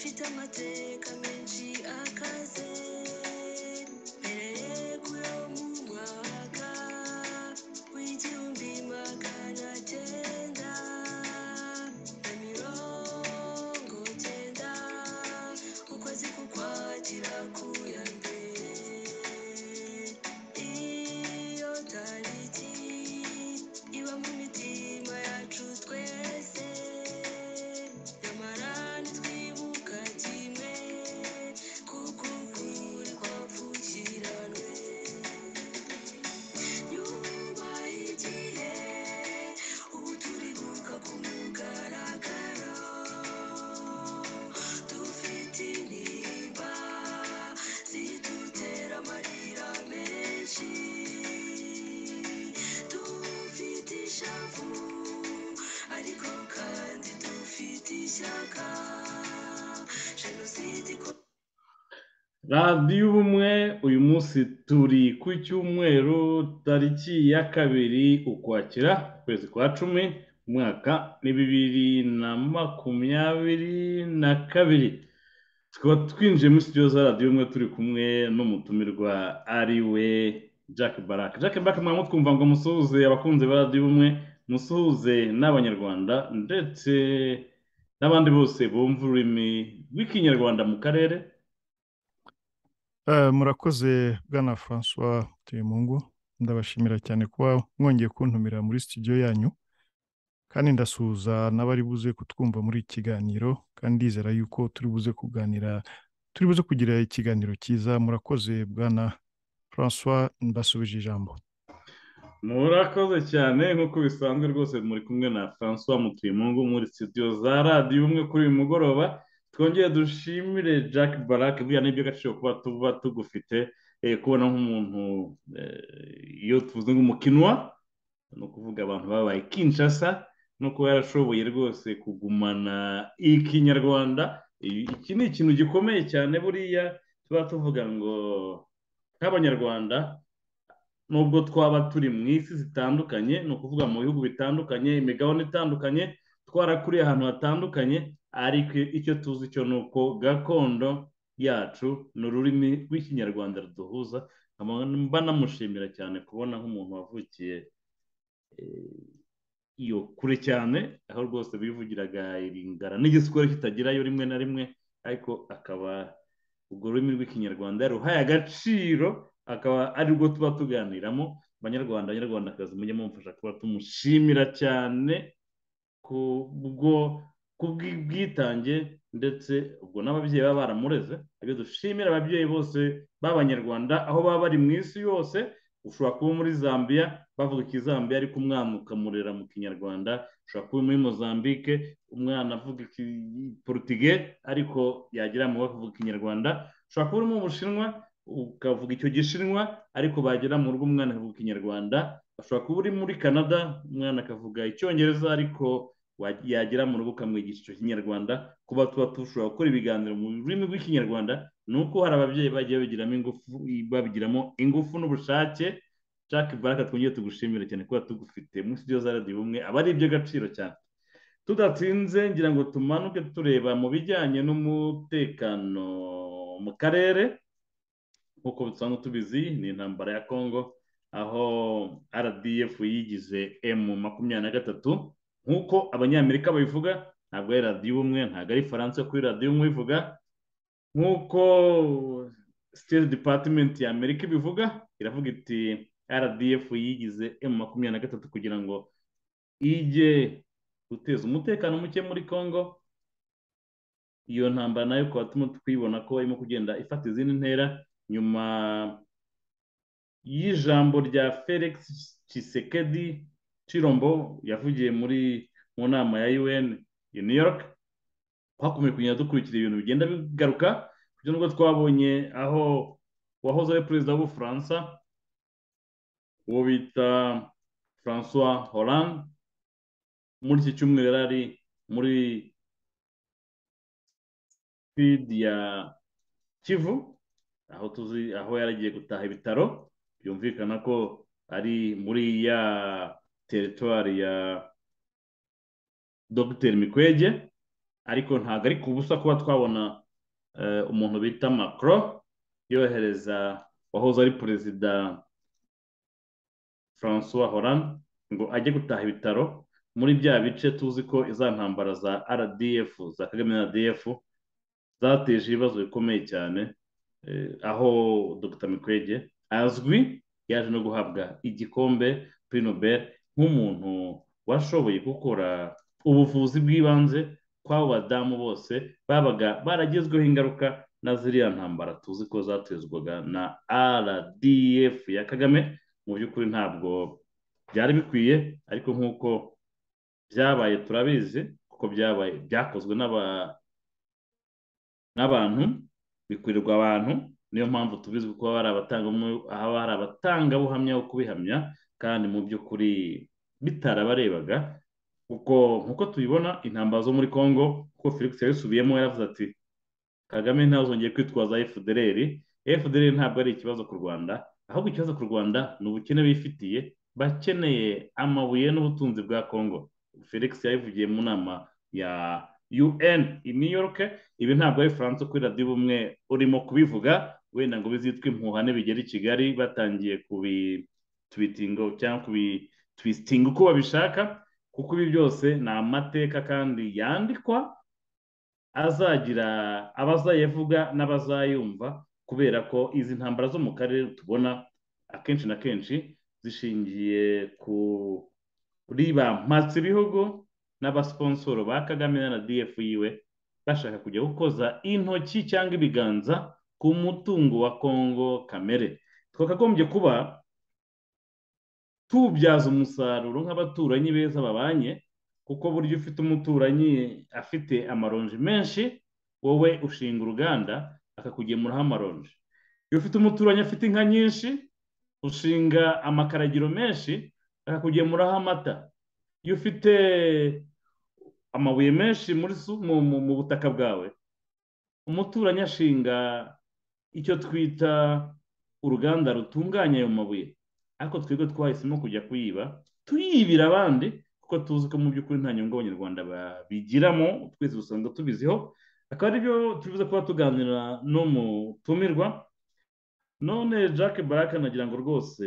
amateka menshi akaze mbere yo mu mwaka w'igihumbi magana cyenda na mirongo cyenda ukwezi kukwakira ku ya mbere iyo tariki iba mu mitima yacu twese nyamara ntitwibuka kimwe kuko ukuri kwapfukiranwe nyubaha igihe ubu turibuka ku mugaragaro dufite intimba zidutera amarira menshi dufite ishavu ariko kandi dufite ishyaka jenoside ikomeje radiyo ubumwe uyu munsi turi ku cyumweru tariki ya kabiri ukwakira ukwezi kwa cumi umwaka ni bibiri na makumyabiri na kabiri tukaba twinjiye muri studio za radiyo ubumwe turi kumwe n'umutumirwa ari we jack barak jack barak mwaba mutwumva ngo musuhuze abakunzi ba radiyo ubumwe musuhuze n'abanyarwanda ndetse n'abandi bose bumva ururimi rw'ikinyarwanda mu karere Eh, murakoze bwana francois tuyemungu ndabashimira cyane kuba mwongeye kuntumira muri studio yanyu kandi ndasuhuza n'abari buze kutwumva muri iki kiganiro kandi ndizera yuko turi buze kuganira turi buze kugira ikiganiro cyiza murakoze bwana francois ndasubije ijambo murakoze cyane nk'uko bisanzwe rwose muri kumwe na francois mutimungu muri studio za radiyo umwe kuri uyu mugoroba twongere dushimire jack barak buriya ni iby'agaciro kuba tuba tugufite eh, kubona nk'umuntu eh, iyo tuvuze nk'umukinwa ni ukuvuga abantu babaye kinshasa no kuba yarashoboye rwose kugumana ikinyarwanda Eh, iki ni ikintu gikomeye cyane buriya tuba tuvuga ngo nk'abanyarwanda nubwo twaba turi mu isi zitandukanye ni ukuvuga mu bihugu bitandukanye imigabane itandukanye twarakuriye ahantu hatandukanye ariko icyo tuzi cyo ni uko gakondo yacu ni ururimi rw'ikinyarwanda ruduhuza nkaba mba namushimira cyane kubona nk'umuntu wavukiye eh, iyo kure cyane aho rwose bivugiraga iringara n'igiswahili kitagerayo rimwe na rimwe ariko akaba urwo rurimi rw'ikinyarwanda yaruhaye agaciro akaba ari rwo tuba tuganiramo banyarwanda banyarwandakazi mujye mumfasha kuba tumushimira cyane kubwo kubw'ubwitange ndetse ubwo n'ababyeyi baba baramureze ibyo dushimira ababyeyi bose b'abanyarwanda aho baba bari mu isi yose ushobora kuba muri zambia bavuga ikizambiya ariko umwana ukamurera mu kinyarwanda ushobora kuba muri mozambique umwana avuga ikiportige ariko yagira mu bavuga ikinyarwanda ushobora kuba uri mu bushinwa ukavuga icyo gishinwa ariko bagera mu rugo umwana akavuga ikinyarwanda ashobora kuba uri muri canada umwana akavuga icyongereza ariko wa- yagera mu rugo ukamwigisha icyo kinyarwanda kuba tuba dushobora gukora ibiganiro mu rurimi rw'ikinyarwanda ni uko hari ababyeyi bagiye babigiramo ingufu babigiramo ingufu n'ubushake jack baraka twongere tugushimire cyane kuba tugufite muri studio za radiyo ubumwe aba ari iby'agaciro cyane tudatsinze ngira ngo tumanuke tureba mu bijyanye n'umutekano mu karere nk'uko dusanzwe tubizi ni intambara ya congo aho rdf yigize emu makumyabiri na gatatu nk'uko abanyamerika babivuga ntabwo ari radiyo ubumwe ntabwo ari faransa yo kuri radiyo ubumwe ivuga nk'uko state department ya amerika ibivuga iravuga iti rdf yigize emu makumyabiri na gatatu kugira ngo ijye guteza umutekano muke muri congo iyo ntambara nayo ukaba turimo twibona ko irimo kugenda ifata izindi ntera nyuma y'ijambo rya felix Tshisekedi Chirombo yavugiye muri mu nama ya UN i New York twakomeje kugenda dukurikira ibintu bigenda bigaruka kugeza nubwo twabonye aho uwahoze ari perezida w'ubufaransa uwo bita François Hollande muri iki cyumweru yari ari muri sud ya Kivu aho tuzi aho yaragiye gutaha ibitaro byumvikana ko ari muri ya teritwari ya dogiteri mikwege ariko ntabwo ari ku busa kuba twabona eh, umuntu bita macron yohereza wahoze ari perezida francois Hollande ngo ajye gutaha ibitaro muri bya bice tuzi ko iza ntambara za rdf za kagame na rdf zateje ibibazo bikomeye cyane eh, aho dr mikwege azwi yaje no guhabwa igikombe kuri nobel nk'umuntu washoboye gukora ubuvuzi bw'ibanze kw'abo badamu bose babaga baragezweho ingaruka na ziriya ntambara tuzi ko zatezwaga na rdf ya kagame mu by'ukuri ntabwo byari bikwiye ariko nk'uko byabaye turabizi kuko byabaye byakozwe n'aba n'abantu bikurirwa abantu niyo mpamvu tubizi kuko haba hari abatangabuhamya haba hari abatangabuhamya bo kubihamya kandi mu by'ukuri bitarabarebaga kuko nk'uko tubibona intambara zo muri congo kuko felix yabisubiyemo yaravuze ati kagame ntazongeye kwitwaza fdr fdr ntabwo ari ikibazo ku rwanda ahubwo ikibazo ku rwanda ni ubukene bifitiye bakeneye amabuye n'ubutunzi bwa congo felix yabivugiye mu nama ya un i new york ibi ntabwo ari faransa kuri radiyo ubumwe urimo kubivuga wenda ngo bizitwe impuhane bigera i kigali batangiye kubitwitingo cyangwa kubitwisitinga uko babishaka kuko ibi byose ni amateka kandi yandikwa azagira abazayavuga n'abazayumva kubera ko izi ntambara zo mu karere tubona akenshi na kenshi zishingiye kuri ba mpatsi bihugu n'abasiposoro ba kagame na df yiwe bashaka kujya gukoza intoki cyangwa ibiganza ku mutungo wa kongo kamere twakagombye kuba tubyaza umusaruro nk'abaturanyi beza babanye kuko burya ufite umuturanyi afite amaronji menshi wowe ushinga uruganda akakugemuraho amaronji iyo ufite umuturanyi afite inka nyinshi ushinga amakaragiro menshi akakugemuraho amata iyo ufite amabuye menshi muri mu butaka bwawe umuturanyi ashinga icyo twita uruganda rutunganya ayo mabuye ariko twebwe twahisemo kujya kuyiba tuyibira abandi kuko tuzi ko mu by'ukuri nta nyungu abanyarwanda babigiramo twese usanga tubiziho akaba aribyo tubibuze kuba tuganira n'umutumirwa none jack baraka nagira ngo rwose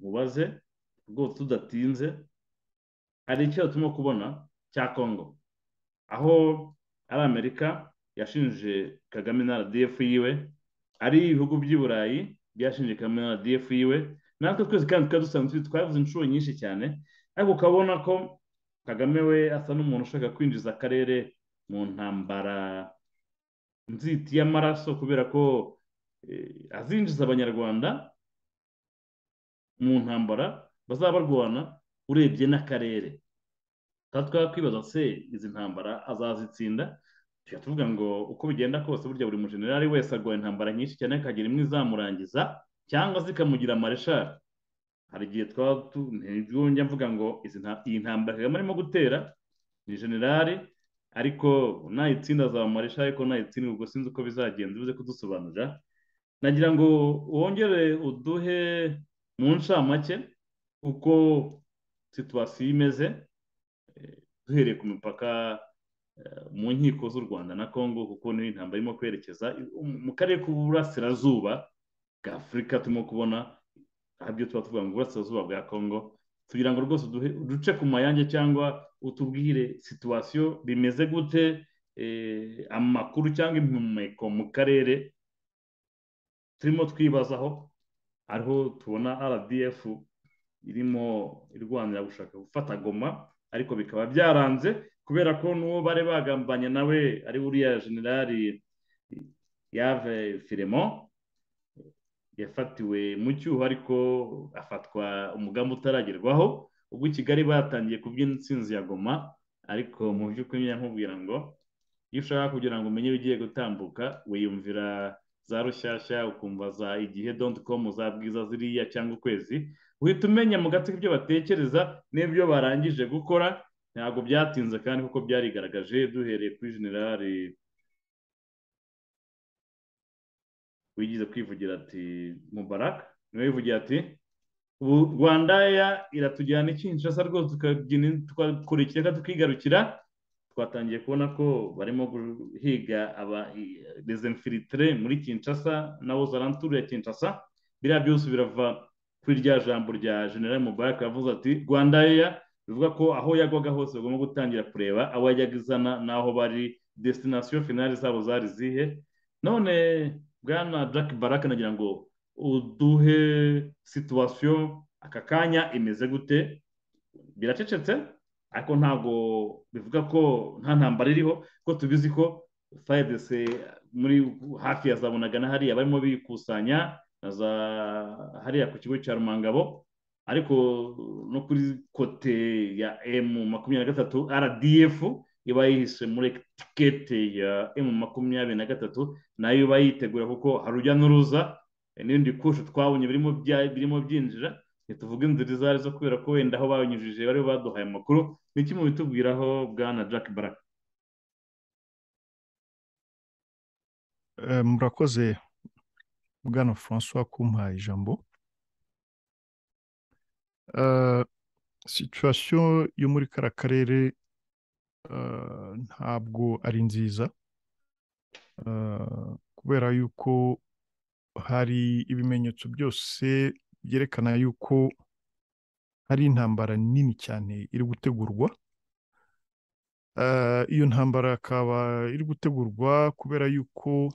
mubaze rwose tudatinze hari icyo turimo kubona cya congo aho ari amerika yashinje kagame na rdf yiwe ari ibihugu by'i burayi byashinje kagame na rdf yiwe natwe twese kandi tukaba dusanzwe twavuze inshuro nyinshi cyane ariko ukabona ko kagame we asa n'umuntu ushaka kwinjiza akarere mu ntambara nziti y'amaraso kubera ko azinjiza abanyarwanda mu ntambara bazaba barwana urebye n'akarere tukaba twakwibaza se izi ntambara azazitsinda tujya tuvuga ngo uko bigenda kose burya buri mujenerali wese arwaye intambara nyinshi cyane akagira imwe izamurangiza cyangwa zikamugira mareshari hari igihe twaba ntibwongera mvuga ngo iyi ntambara kagame arimo gutera ni generali ariko nayitsinda azaba mareshari ariko nayitsinda ubwo sinzi uko bizagenda ubuze kudusobanurira nagira ngo wongere uduhe mu ncamake uko situwasiyo imeze duhereye ku mipaka mu nkiko z'u rwanda na congo kuko niyo intambara irimo kwerekeza mu karere k'uburasirazuba bwa afurika turimo kubona aribyo tuba tuvuga ngo uburasirazuba bwa congo kugira ngo rwose duce ku mayange cyangwa utubwire situwasiyo bimeze gute amakuru cyangwa impumeko mu karere turimo twibazaho ariho tubona rdf irimo irwanira gushaka gufata goma ariko bikaba byaranze kubera ko n'uwo bari bagambanye nawe ari uriya generali yave firemo yafatiwe mu cyuho ariko afatwa umugambi utaragerwaho ubwo i kigali batangiye kubyina insinzi ya goma ariko mu by'ukuri nkubwira ngo iyo ushaka kugira ngo umenye ibigiye gutambuka wiyumvira za rushyashya ukumva za igihe donti komu za bwiza ziriya cyangwa ukwezi uhita umenya mu gatsiko ibyo batekereza n'ibyo barangije gukora ntabwo byatinze kandi kuko byarigaragaje duhereye kuri generali wigize kwivugira ati mubaraka niwe wivugira ati ubu rwanda iratujyana ikinshasa rwose tukabyina tukakurikira tukigarukira twatangiye kubona ko barimo guhiga aba dezinfilitire muri kinshasa na ozaranture ya kinshasa biriya byose birava kuri rya jambo rya general mubarak yavuze ati rwanda eya bivuga ko aho yagwaga hose bagomba gutangira kureba aho yajyaga izana n'aho bari desitinasiyo finari zabo zari zihe none bwana jack baraka nagira ngo uduhe situwasiyo aka kanya imeze gute biracecetse ariko ntabwo bivuga ko nta ntambara iriho ko tubizi ko fayidese muri hafi ya za bunagana hariya barimo bikusanya na za hariya ku kigo cya rumangabo ariko no kuri kote ya emu makumyabiri na gatatu rdf iba yihishe muri etikete ya emu makumyabiri na gatatu nayo iba yitegura kuko hari urujya n'uruza n'ibindi bikoresho twabonye birimo byinjira ntituvuge inzira izo arizo kubera ko wenda aho banyujije bari baduhaye amakuru ni kimwe mu bitubwiraho bwana jack baraka murakoze bwana francois kumpaye ijambo situwasiyo yo muri kara karere ntabwo ari nziza kubera yuko hari ibimenyetso byose byerekana yuko hari intambara nini cyane iri gutegurwa iyo ntambara ikaba iri gutegurwa kubera yuko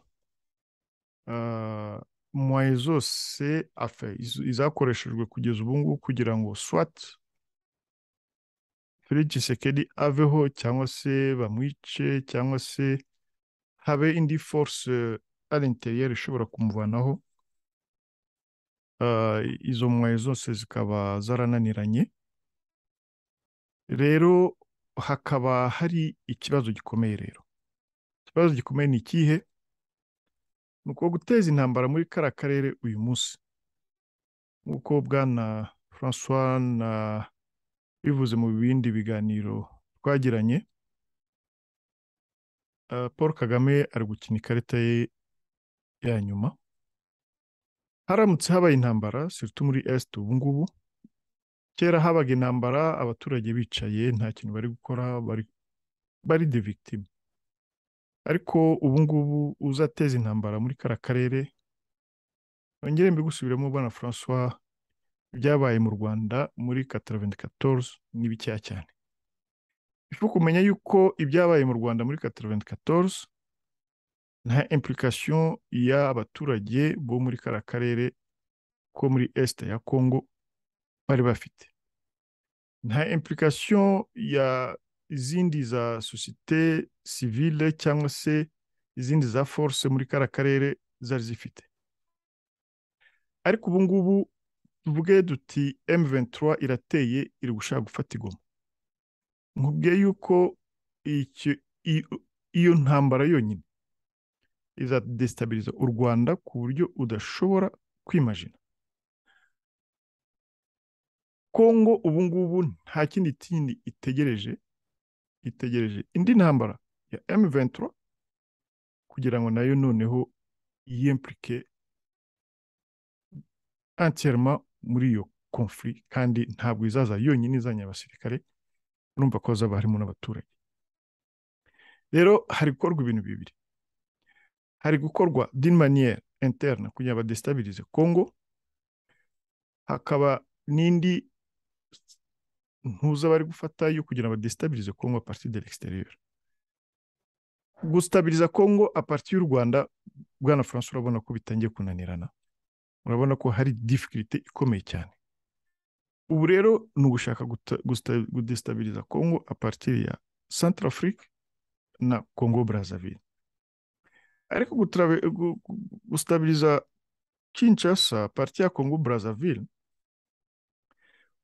muwaye zose izakoreshejwe kugeza ubu ngubu kugira ngo swati Felix Tshisekedi aveho cyangwa se bamwice cyangwa se habe indi force ari interiyeri ishobora kumuvanaho izo mwayo zose zikaba zarananiranye rero hakaba hari ikibazo gikomeye rero ikibazo gikomeye ni ikihe ni uko guteza intambara muri kara karere uyu munsi nk'uko bwana francois na bivuze mu bindi biganiro twagiranye paul kagame ari gukina ikarita ye ya nyuma haramutse habaye intambara sirtu muri esite ubu ngubu kera habaga intambara abaturage bicaye nta kintu bari gukora bari de victime ariko ubu ngubu uzateza intambara muri kara karere yongere mbigusubiremo bwana francois ibyabaye mu rwanda muri kataraventi katoruze ni bikeya cyane ifu kumenya yuko ibyabaye mu rwanda muri kataraventi katoruze nta impulikasiyo y'abaturage bo muri kara karere ko muri esite ya kongo bari bafite nta impulikasiyo ya izindi za sosiyete sivile cyangwa se izindi za force muri kara karere zari zifite ariko ubu ngubu tuvuge duti M23 irateye iri gushaka gufata igoma nkubwiye yuko iyo ntambara yonyine izadesitabiliza u rwanda ku buryo udashobora kwimajina kongo ubu ngubu nta kindi kindi itegereje itegereje indi ntambara ya M23 kugira ngo nayo noneho yiyempurike antirema muri iyo konfuri kandi ntabwo izaza yonyine izanye abasirikare urumva ko zaba harimo n'abaturage rero hari gukorwa ibintu bibiri hari gukorwa d'une manière interne kugira ngo badestabilize kongo hakaba n'indi ntuza bari gufata yo kugira ngo badestabilize kongo a partir de l'extérieur gustabiliza kongo a partir y'u rwanda bwana france urabona ko bitangiye kunanirana urabona ko hari difficulté ikomeye cyane ubu rero ni ugushaka gudestabiliza kongo a partir ya centre afrique na congo brazzaville ariko gustabiriza Kinshasa parti ya Congo Brazzaville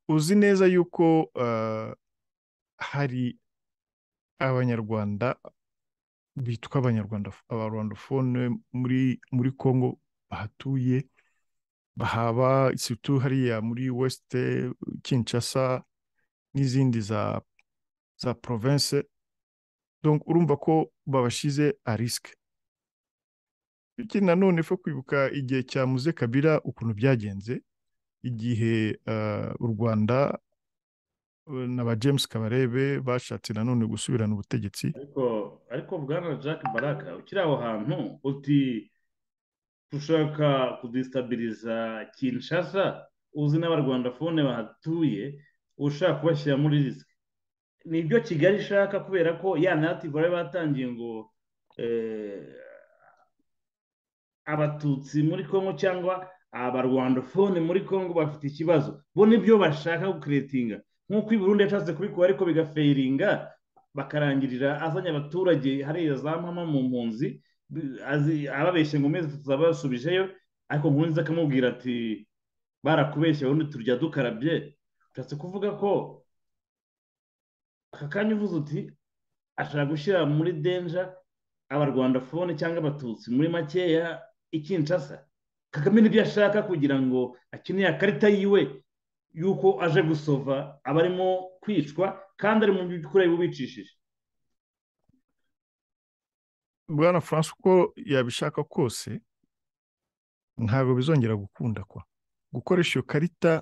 uzi neza yuko hari abanyarwanda bitwa abanyarwanda abarwandofone muri muri Congo bahatuye bahaba situ hariya muri West Kinshasa n'izindi za za province donc urumva ko babashize a risque ikindi nanone fo kwibuka igihe cya muze kabira ukuntu byagenze igihe u rwanda na ba james kabarebe bashatse nanone gusubirana ubutegetsi ariko ariko bwana jack baraka ukiri aho hantu uti ushaka kudisitabiriza kinshasa uzi n'abarwandafone bahatuye ushaka kubashyira muri risike nibyo kigali ishaka kubera ko ya native bari batangiye ngo eh, abatutsi muri congo cyangwa abarwandafone muri congo bafite ikibazo bo nibyo bashaka gukeretinga nk'uko i burundi yashatse kubikora ariko bigafeiringa bakarangirira azanye abaturage hariya za mama mu mpunzi ababeshye ngo mezi zabasubijeyo ariko nkunzi akamubwira ati barakubeshye ubundi turya dukarabye ushatse kuvuga ko aka kanya uvuze uti ashaka gushyira muri denja abarwandafone cyangwa abatutsi muri makeya ikinshasa kagame nibyo ashaka kugira ngo akeneye akarita yiwe y'uko aje gusova aba arimo kwicwa kandi ari mu by'ukuri bubicishije bwana francois uko yabishaka kose ntabwo bizongera gukunda kwa gukoresha iyo karita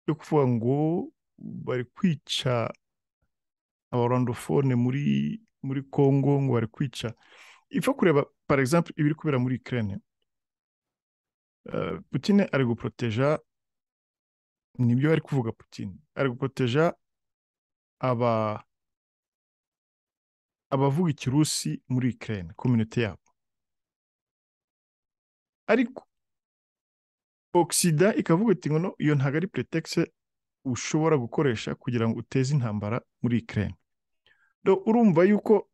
yo kuvuga ngo bari kwica abarondofone muri muri congo ngo bari kwica ipfa kureba par exemple ibiri kubera muri ukraine Uh, Putin ari guporoteja nibyo ari kuvuga Putin ari guporoteja aba abavuga ikirusi muri Ukraine community yabo ariko oxida ikavuga iti ngo no iyo ntabwo ari pretexe ushobora gukoresha kugira ngo uteze intambara muri Ukraine do urumva yuko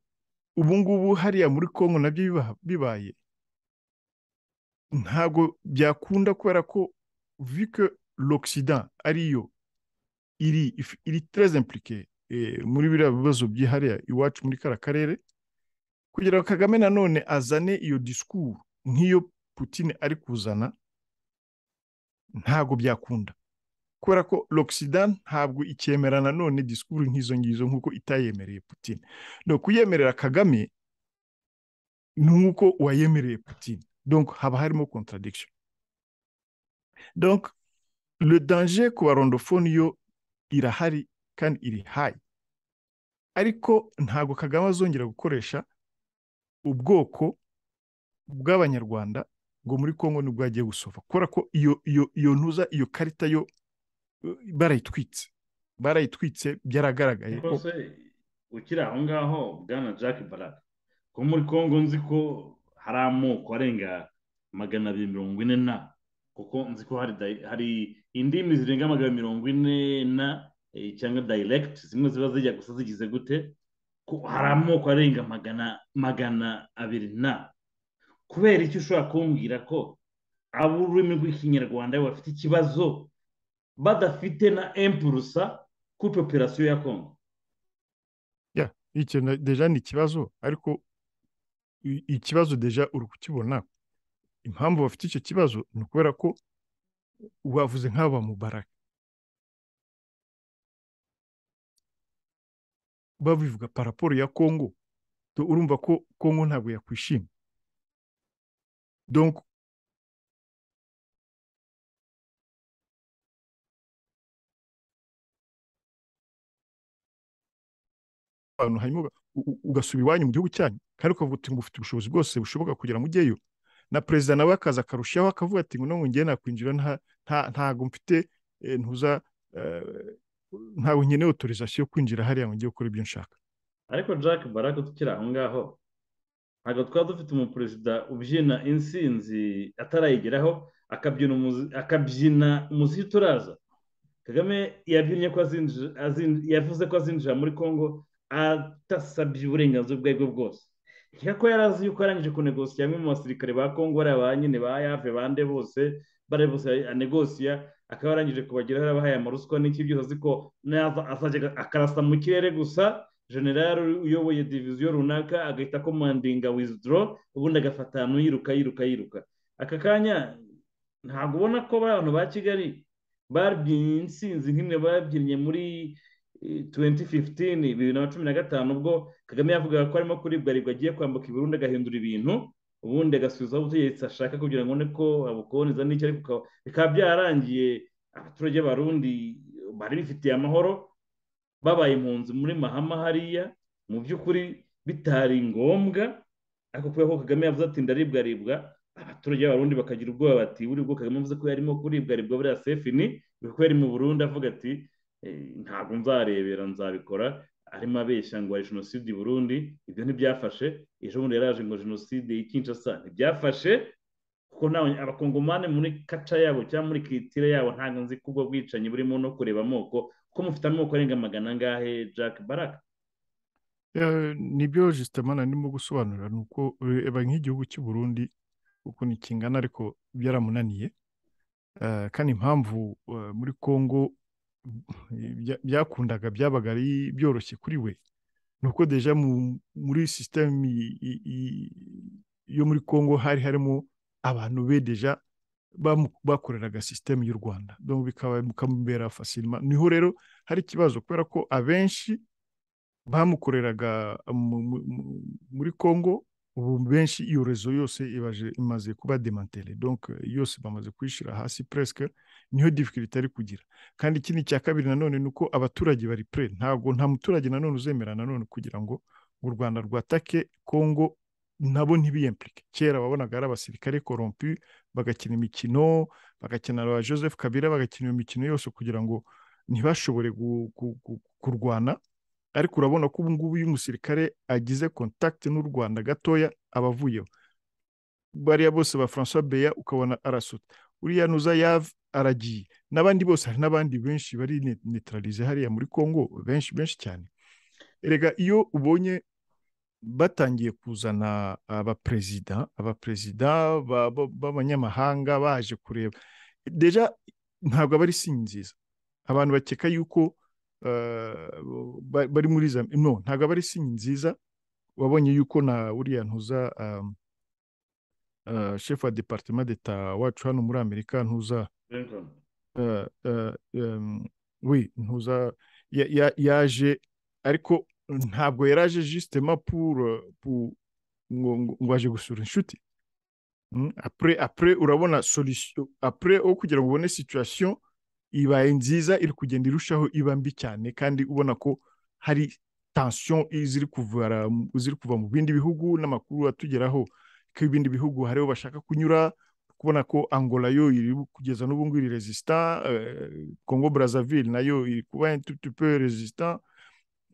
ubu ngubu hariya muri Congo nabyo biba- bibaye ntabwo byakunda kubera ko vike l'occident ariyo iri if- iri très impliqué eh, muri biriya bibazo byihariye iwacu muri kara karere kugira ngo kagame nanone azane iyo discours nk'iyo putin ari kuzana ntabwo byakunda kubera ko l'occident ntabwo icyemera nanone discours nk'izo ngizo nk'uko itayemereye putin no kuyemerera kagame ni nk'uko wayemereye putin donc haba harimo contradiction donc le danger ku barondofone yo irahari kandi iri hayi ariko ntabwo kagame azongera gukoresha ubwoko bw'abanyarwanda ngo muri congo nibwo agiye gusova kubera ko iyo iyo iyo ntuza iyo karita yo eh, barayitwitse barayitwitse byaragaragaye ko rwose ukiri aho ngaho bwana jack baraka ko muri congo nzi ko hari amoko arenga magana abiri mirongo ine na kuko nzi ko hari dai- hari indimi zirenga magana abiri mirongo ine na eh, cyangwa direct zimwe ziba zijya gusa zigize gute ko hari amoko arenga magana magana abiri na kubera icyo ushobora kumbwira ko ab'ururimi rw'ikinyarwanda bafite ikibazo badafite na empurusa kuri popirasiyo ya congo icyo na- deja ni ikibazo ariko i- ikibazo deja uri kukibona impamvu bafite icyo kibazo ni ukubera ko wavuze nk'aba mubaraka babivuga paraporo ya kongo do urumva ko kongo ntabwo yakwishima donc abantu hanyuma uga- u- u- ugasubira iwanyu mu gihugu cyanyu kandi ukavuga uti ngo ufite ubushobozi bwose bushoboka kugira mujyeyo na perezida nawe akaza akarushaho akavuga ati ngo none ngiye nakwinjira nta nta- ntago mfite eh, ntuza eh, ntago nkeneye autorisation yo kwinjira hariya ngo njye gukora ibyo nshaka ariko jack baraka tukiri aho ngaho ntabwo twaba dufite umuperezida ubyina insinzi atarayigeraho akabyina umuzi- akabyina umuziki uturaza kagame yabyinnye ko azinjira azin- yavuze ko azinjira muri congo adasabye uburenganzira ubwo ari bwo bwose nkeka ko yari azi yuko arangije kunegosiya bamwe mu basirikare ba congo bariya ba nyine ba yave bande bose bariya bose anegosiya akaba yarangije kubageraho yarabahaye amaruswa n'iki byose ko naza azajya akarasa mu kirere gusa generari uyoboye diviziyo runaka agahita komandinga wizidoro ubundi agafata ahantu yiruka yiruka yiruka aka kanya ntabwo ubona ko abantu ba kigali babyinnye insinzi nk'imwe babyinnye muri tuwenti fiftini bibiri na cumi na gatanu ubwo kagame yavugaga ko arimo kuribwa aribwa agiye kwambuka i Burundi agahindura ibintu ubundi agasubizaho ubutegetsi ashaka kugira ngo abone ko abukoneza n'icyo ariko bikaba byarangiye abaturage b'abarundi bari bifitiye amahoro babaye impunzi muri mahama hariya mu by'ukuri bitari ngombwa ariko kubera ko kagame yavuze ati ndaribwaribwa abaturage b'abarundi bakagira ubwoba bati buri bwo kagame avuze ko yarimo kuribwaribwa buriya sefi ni kuko yari mu burundi avuga ati "Eh, ntabwo nzarebera nzabikora arimo abeshya ngo hari jenoside i burundi ibyo ntibyafashe ejo bundi yaraje ngo jenoside y'i Kinshasa ntibyafashe kuko nawe abakongomani muri kaca yabo cyangwa muri kitire yabo ntabwo nzi ko ubwo bwicanyi burimo no kureba amoko ko mufite amoko arenga magana angahe jack baraka Eh, nibyo justement narimo gusobanura ni uko reba nk'igihugu cy'u Burundi ukuntu kingana ariko byaramunaniye Eh, kandi impamvu eh, muri Congo bya- byakundaga byabaga ari byoroshye kuri we ni uko deja mu- muri sisitemu yo muri Congo hari harimo abantu be deja bamu- bakoreraga sisitemu y'u Rwanda donc bikaba bikamubera facilement niho rero hari ikibazo kubera ko abenshi bamukoreraga mu- mu- mu- muri Congo ubu benshi iyo rezo yose ibaje imaze kuba demantele donc yose bamaze kuyishyira hasi presque niyo difficulté ari kugira kandi ikindi cya kabiri nanone ni uko abaturage bari pre ntabwo nta muturage nanone uzemera nanone kugira ngo u Rwanda rwatake Congo nabo ntibiyemplike kera wabonaga ari abasirikare corrompu bagakina imikino bagakina na ba Joseph Kabila bagakina iyo mikino yose kugira ngo ntibashobore gu- gu- gu- kurwana ariko urabona ko ubu ngubu iyo umusirikare agize contact n'u Rwanda gatoya aba avuyeho bariya bose ba François Beya ukabona arasuta uriya nuza yave aragiye n'abandi bose hari n'abandi benshi bari ne- neutralisé hariya muri Congo benshi benshi cyane erega iyo ubonye batangiye kuzana abaperezida abaperezida ba- ba- b'abanyamahanga baje kureba deja ntabwo aba ari sinyi nziza abantu bakeka yuko eh, ba- bari muri za no ntabwo aba ari sinyi nziza wabonye yuko na uriya ntuza um, eh, chef wa departement d'etat wacu hano muri amerika ntuza Lincoln. eh, eh, em, oui ntuza ya- ya- yaje ariko ntabwo yaraje justement pour eh, pour ngo ngo- ngo aje gusura inshuti Mm, Après, après urabona solution après aho kugira ngo ubone situation ibaye nziza iri kugenda irushaho iba mbi cyane kandi ubona ko hari tension ziri kuva ziri kuva mu bindi bihugu n'amakuru atugeraho ko ibindi bihugu hariho bashaka kunyura kubona ko Angola yo iri kugeza n'ubu ngubu iri resistant eh, Congo Brazzaville nayo iri kuba un tout petit peu resistant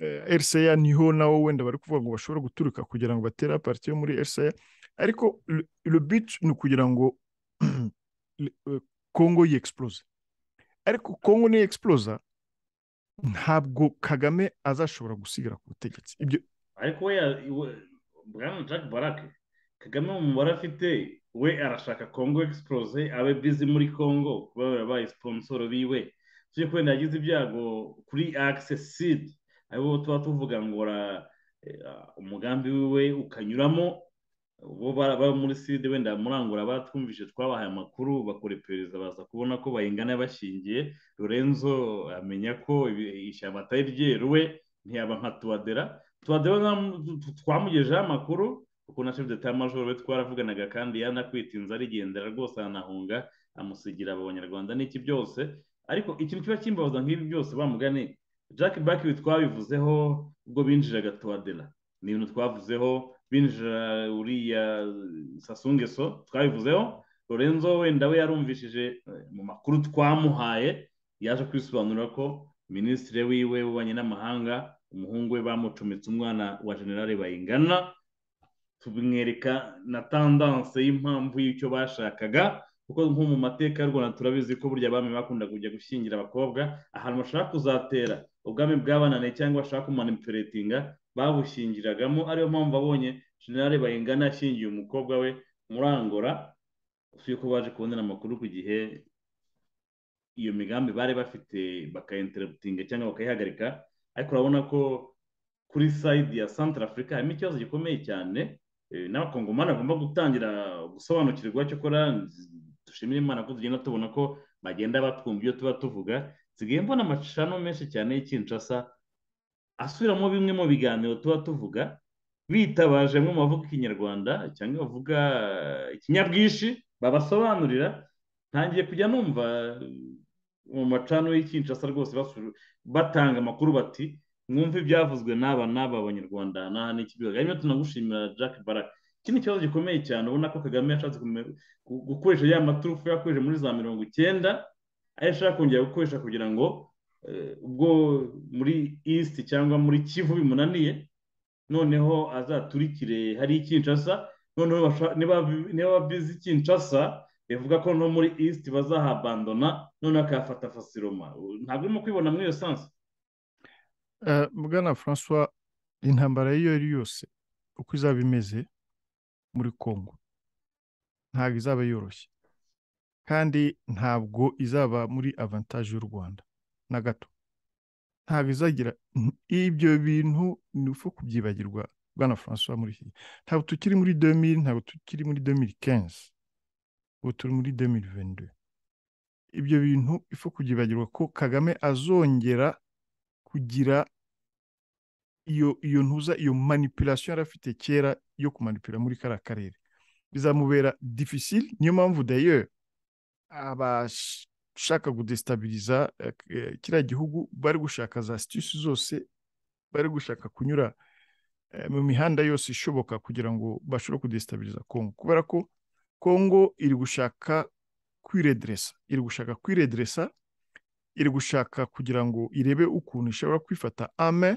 eh, RCA niho nawo wenda bari kuvuga ngo bashobora guturuka kugira ngo batere parti yo muri RCA ariko le, le but ni ukugira ngo le- eh, Congo yexplose ariko Congo ni explosa ntabwo Kagame azashobora gusigira ku butegetsi ibyo ariko we ya- we- bwana jack barake kagame mu mubare afite we arashaka congo explose abe bizi muri congo kuba barabaye siponsoro biwe tujye kubera yagize ibyago kuri accessid abo tuba tuvuga ngo ra- eh, umugambi wiwe ukanyuramo bo bara- baba muri side wenda murangura batwumvise twabahaye amakuru bakora iperereza baza kubona ko bayingana bashingiye lorenzo amenya ko ibi- ishyamba atari ryeruwe ntiyaba nka tuwadera tuwadera nka- tu- tu- twamugejeho amakuru ukuntu na chef d'etat major we twaravuganaga kandi yanakwitinze arigendera rwose aranahunga amusigira abo banyarwanda n'iki byose ariko ikintu kiba kimbabaza nk'ibi byose bamugane jack back twabivuzeho ubwo binjiraga tuwadera ni ibintu twavuzeho binjira uriya sasungeso twabivuzeho lorenzo wenda we yarumvishije eh, mu makuru twamuhaye yaje kwisobanura ko minisitiri wiwe w'ububanyi n'amahanga umuhungu we bamucometse umwana wa generale bayingana tumwereka na tandanse y'impamvu y'icyo bashakaga kuko nko mu mateka y'u Rwanda turabizi ko burya abami bakunda kujya gushyingira abakobwa ahantu bashaka kuzatera ubwami bwabananiye cyangwa bashaka kumanipuletinga babushyingiragamo ariyo mpamvu abonye generale bayingana yashyingiye umukobwa we murangora usuye ko baje kubonera amakuru ku gihe iyo migambi bari bafite bakayinterebutinga cyangwa bakayihagarika ariko urabona ko kuri sayidi ya santara afurika harimo ikibazo gikomeye cyane eh, n'abakongomani bagomba gutangira gusobanukirwa cyokora dushimire imana ko tugenda tubona ko bagenda batwumva ibyo tuba tuvuga nsigaye mbona amacano menshi cyane y'ikinshasa asubiramo bimwe mu biganiro tuba tuvuga bitabaje mu bavuga ikinyarwanda cyangwa bavuga ikinyabwinshi babasobanurira ntangiye kujya numva mu macano y'ikinshasa rwose basu- batanga amakuru bati mwumve ibyavuzwe n'aba n'aba banyarwanda n'aha n'ikibibaga hanyuma tunagushimira jack barak iki ni ikibazo gikomeye cyane ubona ko kagame yashatse kume- gu- gukoresha ya maturufu yakoresheje muri za mirongo icyenda ayo ashaka kongera gukoresha kugira ngo eh, ubwo muri east cyangwa muri kivu bimunaniye noneho azaturikire hari ikinshasa noneho basha- niba- niba bizi kinshasa bivuga ko no muri east bazahabandona noneho akahafata fasiroma ntabwo urimo kwibona muri iyo sansi Eh, bwana francois intambara iyo ari yose uko izaba imeze muri congo ntabwo izaba yoroshye kandi ntabwo izaba muri avantaje y'u rwanda na gato ntabwo izagira ibyo bintu ni upfa kubyibagirwa bwana francois muri iki ntabwo tukiri muri 2000 ntabwo tukiri muri 2015 ubu turi muri 2022 ibyo bintu ifu kubyibagirwa ko kagame azongera kugira iyo iyo ntuza iyo manipulation yari afite kera yo kumanipura muri kariya karere bizamubera difficile niyo mpamvu d'ailleurs abashaka kudestabiriza eh, eh, kiriya gihugu bari gushaka za situsi zose bari gushaka kunyura eh, mu mihanda yose ishoboka kugira ngo bashobore kudestabiriza kongo kubera ko kongo iri gushaka kwiredresa iri gushaka kwiredresa iri gushaka kugira ngo irebe ukuntu ishobora kwifata ame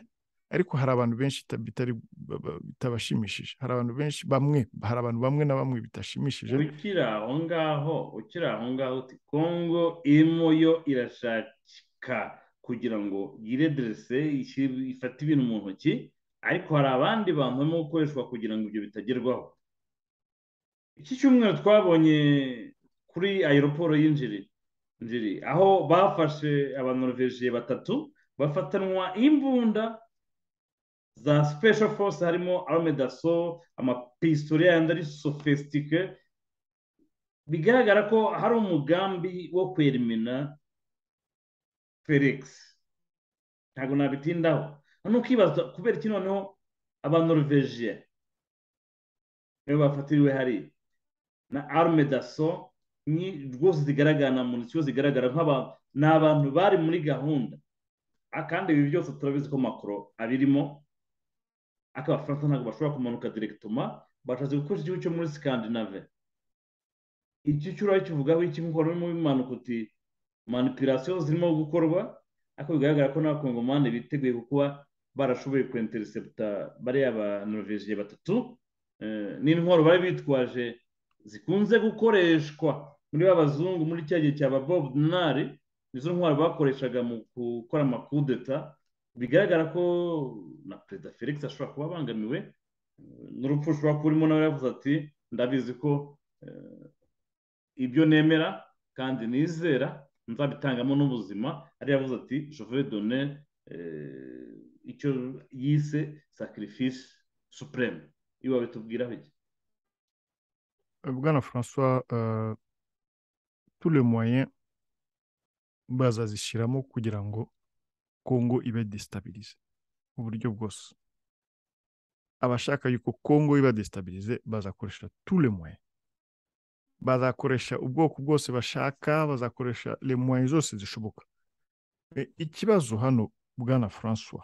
ariko hari abantu benshi ita- bitari ba- ba- bitabashimishije hari abantu benshi bamwe hari abantu bamwe na bamwe bitashimishije ukiri aho ngaho ukiri aho ngaho uti kongo irimo yo irashaka kugira ngo yiredirese ishi- ifate ibintu mu ntoki ariko hari abandi bantu barimo gukoreshwa kugira ngo ibyo bitagerwaho iki cyumweru twabonye kuri aeroporo y'injiri njiri aho bafashe abanoroveje batatu bafatanwa imbunda za special force harimo arme daso amapisitoli yandi ari sofisitike bigaragara ko hari umugambi wo kwerimina felix ntabwo nabitindaho noneho ukibaza kubera iki noneho abanoruveje nibo bafatiriwe hariya na arme daso ni rwose zigaragara na muntu kibazo zigaragara nk'abantu ni abantu bari muri gahunda Ah, kandi ibi byose turabizi ko makoro abirimo ariko abafaransa ntabwo bashobora kumanuka direkitoma bashatse gukoresha igihugu cyo muri sikandinave icyo cyura kivugaho iki nk'uko urimo bimanuka uti manipirasiyo zirimo gukorwa ariko bigaragara ko n'abakongomani biteguye kuba barashoboye kwenterinseputa bariya ba noruveje batatu eh, n'intwaro bari bitwaje zikunze gukoreshwa muri ba bazungu muri cya gihe cya ba bob dinari nizo ntwaro bakoreshaga mu gukora amakudeta bigaragara ko na perezida felix ashobora kuba abangamiwe eh, n'urupfu rushobora kuba urimo nawe yavuze ati ndabizi ko eh, ibyo nemera kandi nizera nzabitangamo n'ubuzima ari yavuze ati jove done icyo yise sacrifice supreme ibi babitubwiraho iki bwana francois euh, tous les moyens bazazishyiramo kugira ngo kongo ibe destabilize mu buryo bwose abashaka yuko kongo iba destabilize bazakoresha tous les moyens bazakoresha ubwoko bwose bashaka bazakoresha les moyens zose zishoboka Eh, ikibazo hano bwana francois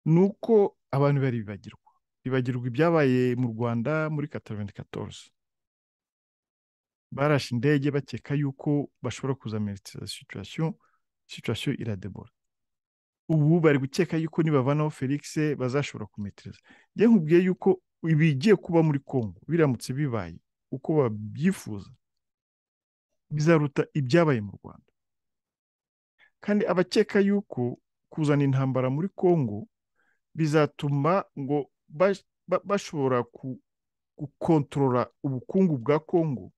ni uko abantu bari bibagirwa bibagirwa ibyabaye mu rwanda muri 94 barashe indege bakeka yuko bashobora kuzameritiza situation situation iradebora ubu bari gukeka yuko nibavanaho felix bazashobora kumetiriza njye nkubwiye yuko ibigiye kuba muri congo biramutse bibaye uko babyifuza bizaruta ibyabaye mu rwanda kandi abakeka yuko kuzana intambara muri congo bizatuma ngo bash- ba- bashobora ku- gukontorora ubukungu bwa congo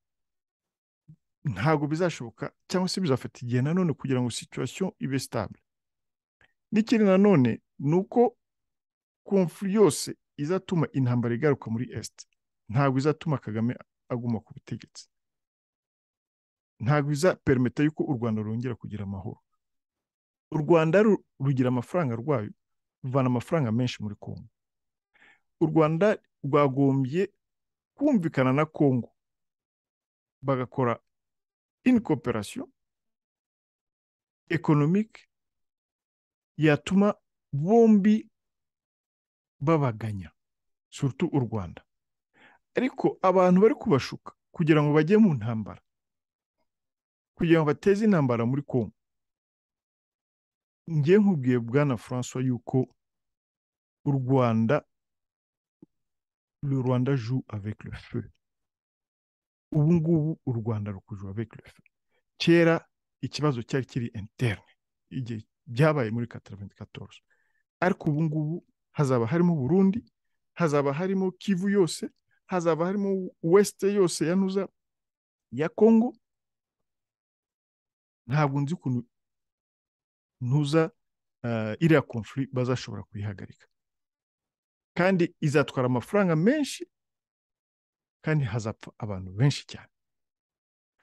ntabwo bizashoboka cyangwa se bizafata igihe nanone kugira ngo situation ibe stable n'ikindi nanone ni uko konfuri yose izatuma intambara igaruka muri est ntabwo izatuma kagame aguma ku butegetsi ntabwo izaperimeta yuko u rwanda rwongera kugira amahoro u rwanda ru- rugira amafaranga rwayo ruvana amafaranga menshi muri congo u rwanda rwagombye kumvikana na congo bagakora in cooperation economique yatuma bombi babaganya surutu u rwanda ariko abantu bari kubashuka kugira ngo bajye mu ntambara kugira ngo bateze intambara muri kongo njye nkubwiye bwana francois yuko u rwanda le rwanda joue avec le feu ubu ngubu u rwanda rukujuwe avec le feu kera ikibazo cyari kiri interne igihe byabaye muri kataraventi katorosi ariko ubu ngubu hazaba harimo burundi hazaba harimo kivu yose hazaba harimo wesite yose ya nuza ya kongo ntabwo nzi ukuntu ntuza iriya konfuri bazashobora kuyihagarika kandi izatwara amafaranga menshi kandi hazapfa abantu benshi cyane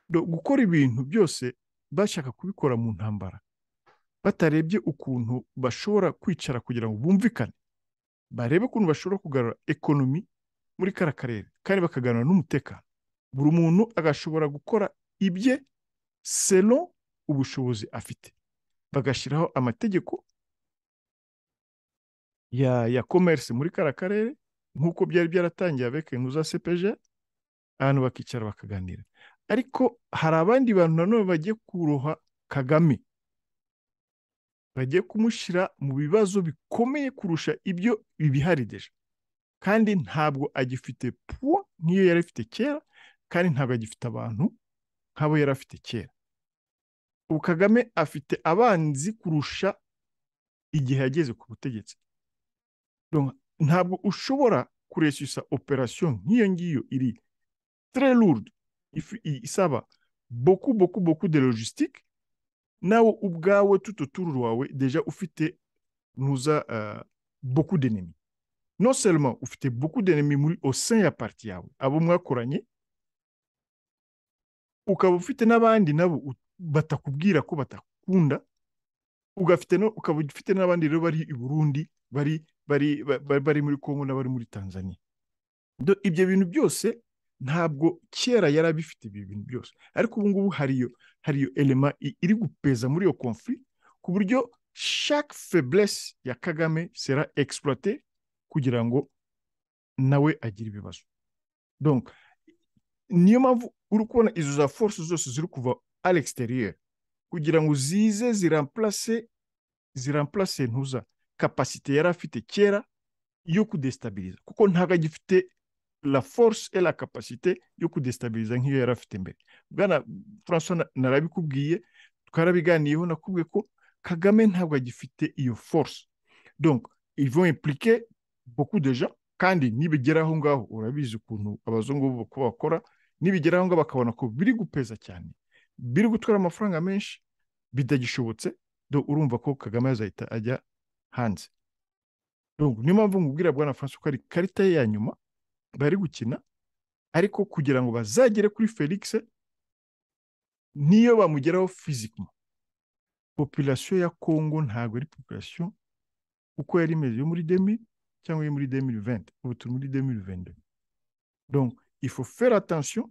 gukora ibintu byose bashaka kubikora mu ntambara batarebye ukuntu bashobora kwicara kugira ngo bumvikane barebe ukuntu bashobora kugarura ekonomi muri kara karere kandi bakaganira n'umutekano buri muntu agashobora gukora ibye selo ubushobozi afite bagashyiraho amategeko ya ya komerisi muri kara karere nk'uko byari byaratangiye abeke ntuza sepeje abantu bakicara bakaganira ariko hari abandi bantu nanone bagiye kuroha kagame bagiye kumushyira mu bibazo bikomeye kurusha ibyo bibihari deje kandi ntabwo agifite puwa nk'iyo yari afite kera kandi ntabwo agifite abantu nk'abo yari afite kera ubu kagame afite abanzi kurusha igihe yageze ku butegetsi ntabwo ushobora kureshyusa operasiyo nk'iyo ngiyo iri tererudu isaba boku boku boku de logisitike nawe ubwawe tututuru wawe deja ufite ntuza boku denemi no selma ufite boku denemi muri osin ya pariti yawe abo mwakoranye ukaba ufite n'abandi nabo batakubwira ko batakunda ukaba ufite n'abandi rero bari i burundi bari bari bari muri congo n'abari muri tanzania ibyo bintu byose ntabwo kera yari abifite ibi bintu byose ariko ubu ngubu hariyo hariyo elema iri gupeza muri iyo konfuri ku buryo chaque faiblesse ya kagame sera exploité kugira ngo nawe agire ibibazo donc niyo mpamvu uri kubona izo za force zose ziri kuva à l'extérieur kugira ngo zize ziramplase ziramplase ntuza kapasite yari afite kera yo kudestabiliza kuko ntabwo agifite la force et la capacité yo kudestabiliza nk'iyo yari afite mbere bwana francois narabikubwiye twarabiganiyeho nakubwiye ko kagame ntabwo agifite iyo force donc ils vont impliquer beaucoup de gens kandi nibigera aho ngaho urabizi ukuntu abazungu bakora nibigera aho ngaho bakabona ko biri gupeza cyane biri gutwara amafaranga menshi bitagishobotse urumva ko kagame azahita ajya hanze niyo mpamvu ngubwira bwana francis ko ari ikarita ye ya nyuma bari gukina ariko kugira ngo bazagere kuri felix niyo bamugeraho fizikima populasiyo ya kongo ntabwo ari populasiyo uko yari imeze yo muri demi cyangwa yo muri demi venti ubu turi muri demi venti donko ifu fera atansiyo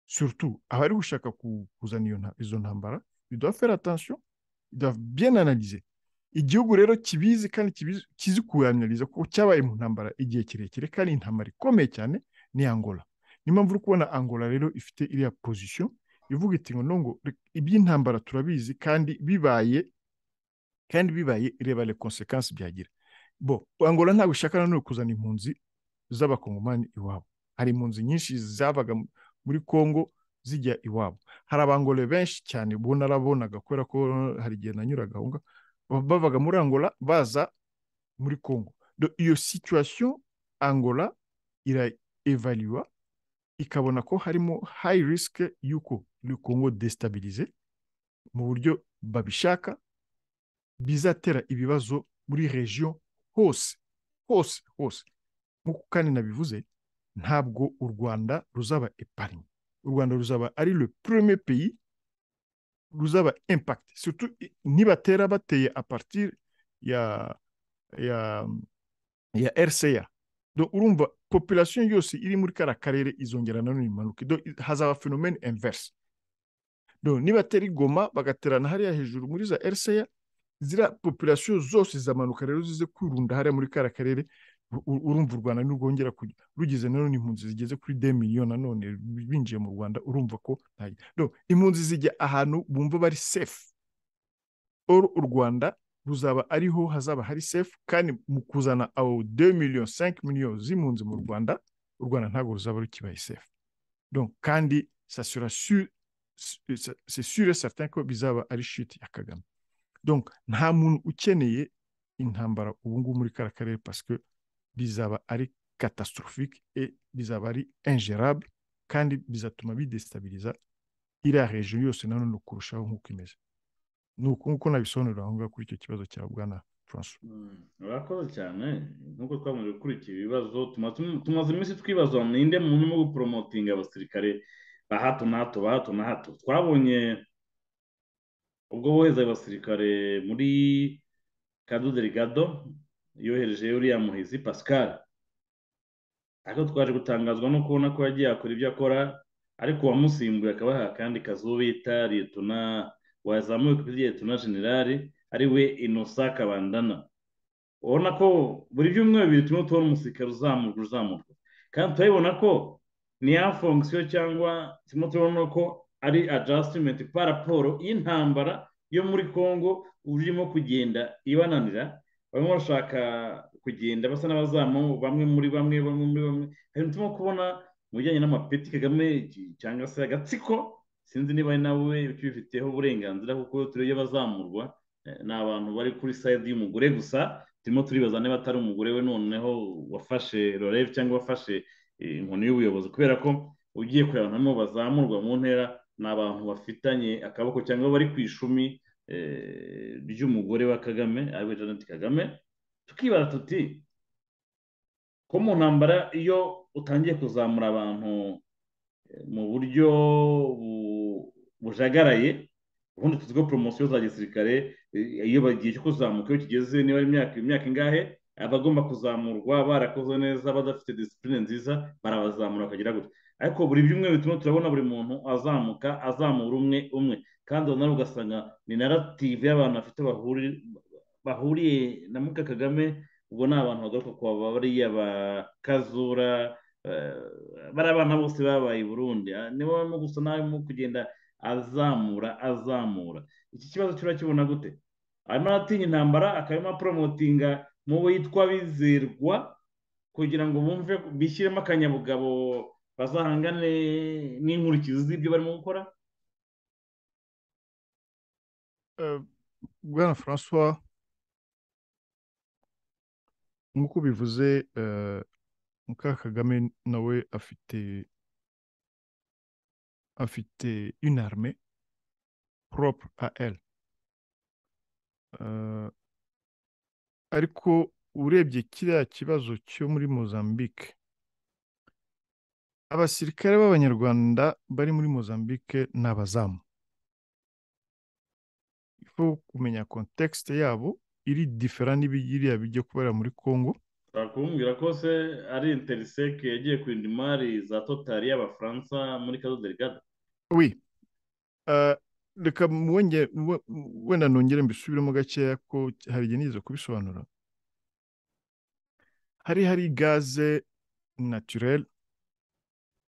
surtout abari gushaka kuzana izo ntambara biduha fera atansiyo biduha bien analize igihugu rero kibizi kandi kizi kuyanaliza kuko cyabaye mu ntambara igihe kirekire kandi intambara ikomeye cyane ni angola niyo mpamvu uri kubona angola rero ifite iriya pozisiyo ivuga iti ngo nongo iby'intambara turabizi kandi bibaye kandi bibaye reba le konsekansi byagira bo angola ntabwo ishaka nanone kuzana impunzi z'abakongomani iwabo hari impunzi nyinshi zabaga muri congo zijya iwabo hari abangole benshi cyane ubu narabonaga kubera ko hari igihe nanyuraga aho ngaho bavaga muri angola baza muri congo iyo situation angola iraevaluwa ikabona ko harimo high risk y'uko congo destabilize mu buryo babishaka bizatera ibibazo muri region hose hose hose nk'uko kandi nabivuze ntabwo u rwanda ruzaba eparine u rwanda ruzaba ari le premier pays ruzaba impact surtout nibatera bateye a partir ya ya ya rca donc urumva population yose iri muri kara karere izongera nanone imanuke hazaba phenomene inverse No, nibatera igoma bagaterana hariya hejuru muri za RCA zira population zose zamanuka rero zize kwirunda hariya muri kara karere u- u- urumva u Rwanda nirwongera kujya rugeze nanone impunzi zigeze kuri 2 miliyoni nanone binjiye mu Rwanda urumva ko nta- no, impunzi zijya ahantu bumva bari safe or u Rwanda ruzaba ariho hazaba hari safe kandi mu kuzana abo 2 miliyoni 5 miliyoni z'impunzi mu Rwanda u Rwanda ntabwo ruzaba rukibaye safe donc kandi ça sera sûr c'est- c'est sûr et certain ko bizaba ari shit ya Kagame donc nta muntu ukeneye intambara ubu ngubu muri kara karere parce que bizaba ari catastrophique et bizaba ari ingérable kandi bizatuma bidestabiliza iriya region yose nanone kurushaho nk'uko imeze ni uku nguko nabisobanurira aho ngaho kuri icyo kibazo cya bwana francois Mm, urakoze cyane nk'uko twamaze gukurikira ibibazo tuma- tum- tumaze iminsi twibaza ninde muntu urimo guporomotinga abasirikare ba hato na hato ba hato na hato twabonye ubwo bohereza abasirikare muri kado delegado yohereje uriya muhizi pascal ariko twaje gutangazwa no kubona ko yagiye akora ibyo akora ariko uwamusimbuye akabaha akandi kazi uwo bita liyetona wazamuye kuri liyetona generali ari we innocent kabandana ubona ko buri byumweru bibiri turimo tubona umusirikare uzamurwa uzamurwa kandi turabibona ko ni ya fonction cyangwa turimo turabona ko ari adjustment pa raporo y'intambara yo muri congo uburyo irimo kugenda ibananira bamwe bashaka kugenda basa n'abazamu bamwe muri bamwe bamwe muri bamwe hari turimo kubona mu bijyanye n'amapeti kagame ki- cyangwa se agatsiko sinzi niba ari nawe ukibifiteho uburenganzira kuko turebe abazamurwa eh, ni abantu bari kuri side y'umugore gusa turimo turibaza niba atari umugore we noneho wafashe rorev cyangwa wafashe eh, inkoni y'ubuyobozi kubera ko ugiye kureba abantu bazamurwa mu ntera ni abantu bafitanye akaboko cyangwa bari ku ishumi eh, ry'umugore wa kagame ariwe janet kagame tukibaza tuti ko mu ntambara iyo utangiye kuzamura abantu eh, mu buryo bu- bujagaraye ubundi tuzi ko poromosiyo za gisirikare eh, iyo bagiye cyo kuzamuka iyo kigeze niba ari imyaka imyaka ingahe abagomba kuzamurwa barakoze neza badafite disipurine nziza barabazamura bakagira gutya ariko buri byumweru bituma turabona buri muntu azamuka azamura umwe umwe kandi nawe ugasanga ni narative y'abantu bafite bahuri- bahuriye na muka kagame ubwo ni abantu bagaruka kwa bariya ba kazura eh, bari abana bose babaye i burundi Ah, nibo barimo gusa nawe arimo kugenda azamura azamura iki kibazo turakibona gute arimo aratinya intambara akarimo aporomotinga mu bo yitwa bizerwa kugira ngo bumve bishyiremo akanyabugabo bazahangane n'inkurikizi z'ibyo barimo gukora Euh, bwana francois nk'uko ubivuze euh, muka kagame nawe afite afite une armée propre à elle Euh, ariko urebye kiriya kibazo cyo muri mozambique abasirikare b'abanyarwanda bari muri mozambique ni abazamu ifo kumenya kontekisite yabo iri difera n'ibiriya bijya kubera muri congo ushobora kumbwira ko se ari interiseke yagiye kurinda imari za totari y'abafaransa muri kado delegado oui Uh, reka mwonge- mwe- wenda nongere mbisubiremo gakeya ko hari igihe nigeze kubisobanura hari hari gaze naturel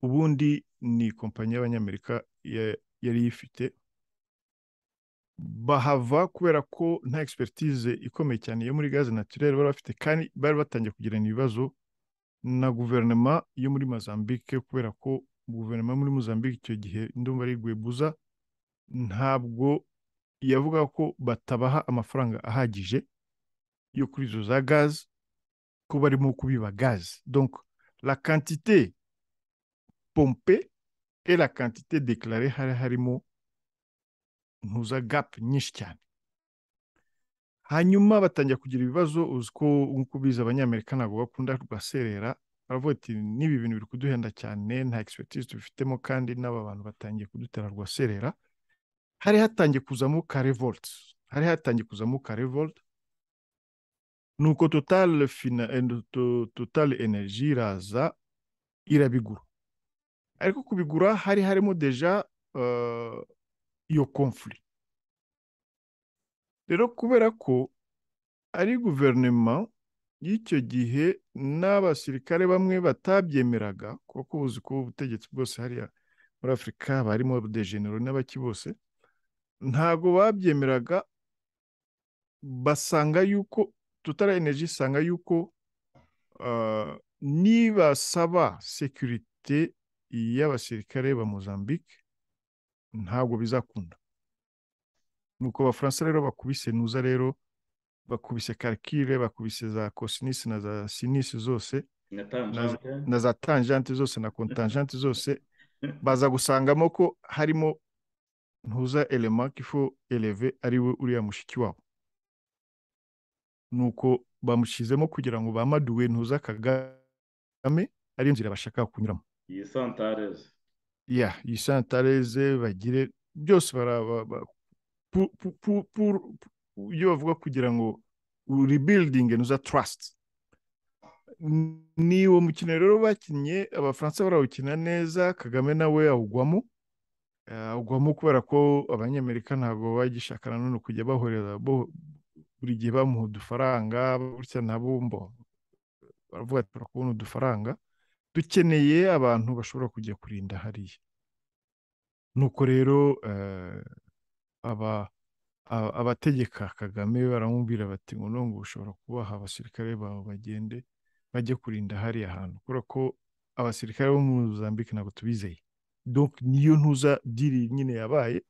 ubundi ni kompanyi y'abanyamerika ya- yari ifite bahava kubera ko nta expertise ikomeye cyane yo muri gaze naturel bari bafite kandi bari batangiye kugirana ibibazo na guverinoma yo muri Mozambique kubera ko guverinoma yo muri Mozambique icyo gihe ndumva ari Guebuza ntabwo yavuga ko batabaha amafaranga ahagije yo kuri izo za gaze ko barimo kubiba gaze donc la quantité pompée et la quantité déclarée hari harimo ntuza gap nyinshi cyane hanyuma batangira kugira ibibazo uzi ko nk'uko ubizi abanyamerika ntabwo bakunda rwaserera baravuga ati n'ibi bintu biri kuduhenda cyane nta expertise tubifitemo kandi n'aba bantu batangiye kudutera rwaserera hari hatangiye kuzamo ka revolt hari hatangiye kuzamo ka revolt nuko total fina eh, to- total energy iraza irabigura ariko kubigura hari harimo deja iyo conflict rero kubera ko ari guverinoma y'icyo gihe n'abasirikare bamwe batabyemeraga kuko ubuzi ko ubutegetsi bwose hariya muri afurika barimo dejenero n'abaki bose ntabwo babyemeraga basanga yuko tutara energy isanga yuko ah, nibasaba sekirite y'abasirikare ba mozambique ntabwo bizakunda nuko abafaransa rero bakubise nuza rero bakubise karikire bakubise za kosinisi na za sinisi zose na tangente na za tangente zose na kontanjente zose baza gusangamo ko harimo ntuza elema kifo eleve ari we uriya mushiki wabo nuko bamushyizemo kugira ngo bamaduwe ntuza kagame ari inzira bashaka kunyuramo iyi santareze ya iyi santareze bagire byose bara- ba- ba- pu- pu- pu- pu- pu- iyo bavuga kugira ngo rebuilding nuza trust N- ni uwo mukino rero bakinnye abafaransa barawukina neza kagame nawe awugwamo Eh, awugwamo kubera ko abanyamerika ntabwo bagishaka nanone kujya bahorera bo- buri gihe bamuha udufaranga gutya nabo mbo baravuga ati turakubona udufaranga dukeneye abantu bashobora kujya kurinda hariya nuko rero eh, aba a- abategeka kagame baramubwira bati ngo nubwo ushobora kubaha abasirikare bawe bagende bajye kurinda hariya hantu kubera ko abasirikare bo muri Mozambique ntabwo tubizeye donc niyo ntuza diri nyine yabaye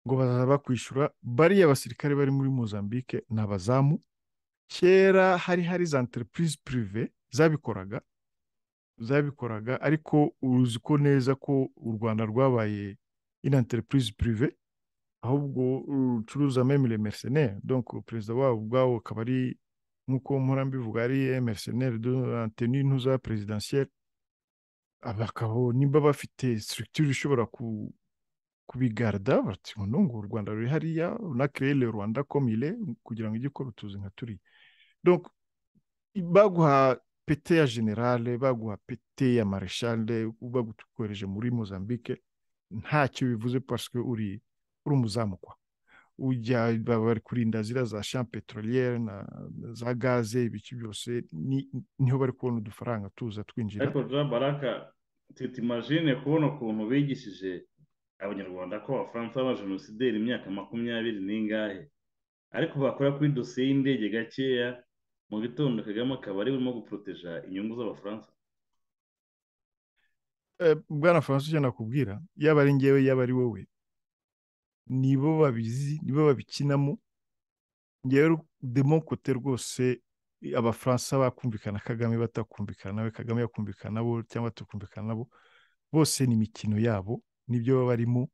ngo bazaza bakwishyura bariya basirikare bari muri Mozambique ni abazamu kera hari hari za entreprise prive zabikoraga zabikoraga ariko uzi ko neza ko u rwanda rwabaye ino entreprise prive ahubwo rucuruza meme les mercenaires donc perezida wabo ubwawo akaba ari nk'uko mpora mbivuga ari mercenaire de anteni ntuza presidentielle bakaba nimba bafite structure ishobora ku kubigarda bati ngo nungu u rwanda ruri hariya na créer le rwanda comme il est kugira ngo ijye ikora utuzi nka turiya donc baguha pete ya generale baguha pete ya marechale bagukohereje muri mozambique ntacyo bivuze parce que uri uri umuzamukwa ujya baba bari kurinda ziriya za champ petroliere na na za gaze ibiki byose ni- niho bari kubona udufaranga tuza twinjira ariko jean baraka tutimajine kubona ukuntu bigishije abanyarwanda ko abafaransa b'abajenosideri imyaka makumyabiri n'ingahe ariko bakora kuri dosiye y'indege gakeya mu gitondo kagame akaba ari burimo guporoteja inyungu z'abafaransa Eh, bwana francis icyo nakubwira yaba ari ngewe yaba ari wowe nibo babizi nibo babikinamo ngewe demo kote rwose eh, abafaransa bakumvikana kagame batakumvikana nawe kagame yakumvikana nabo cyangwa tukumvikana nabo bose ni imikino yabo nibyo baba barimo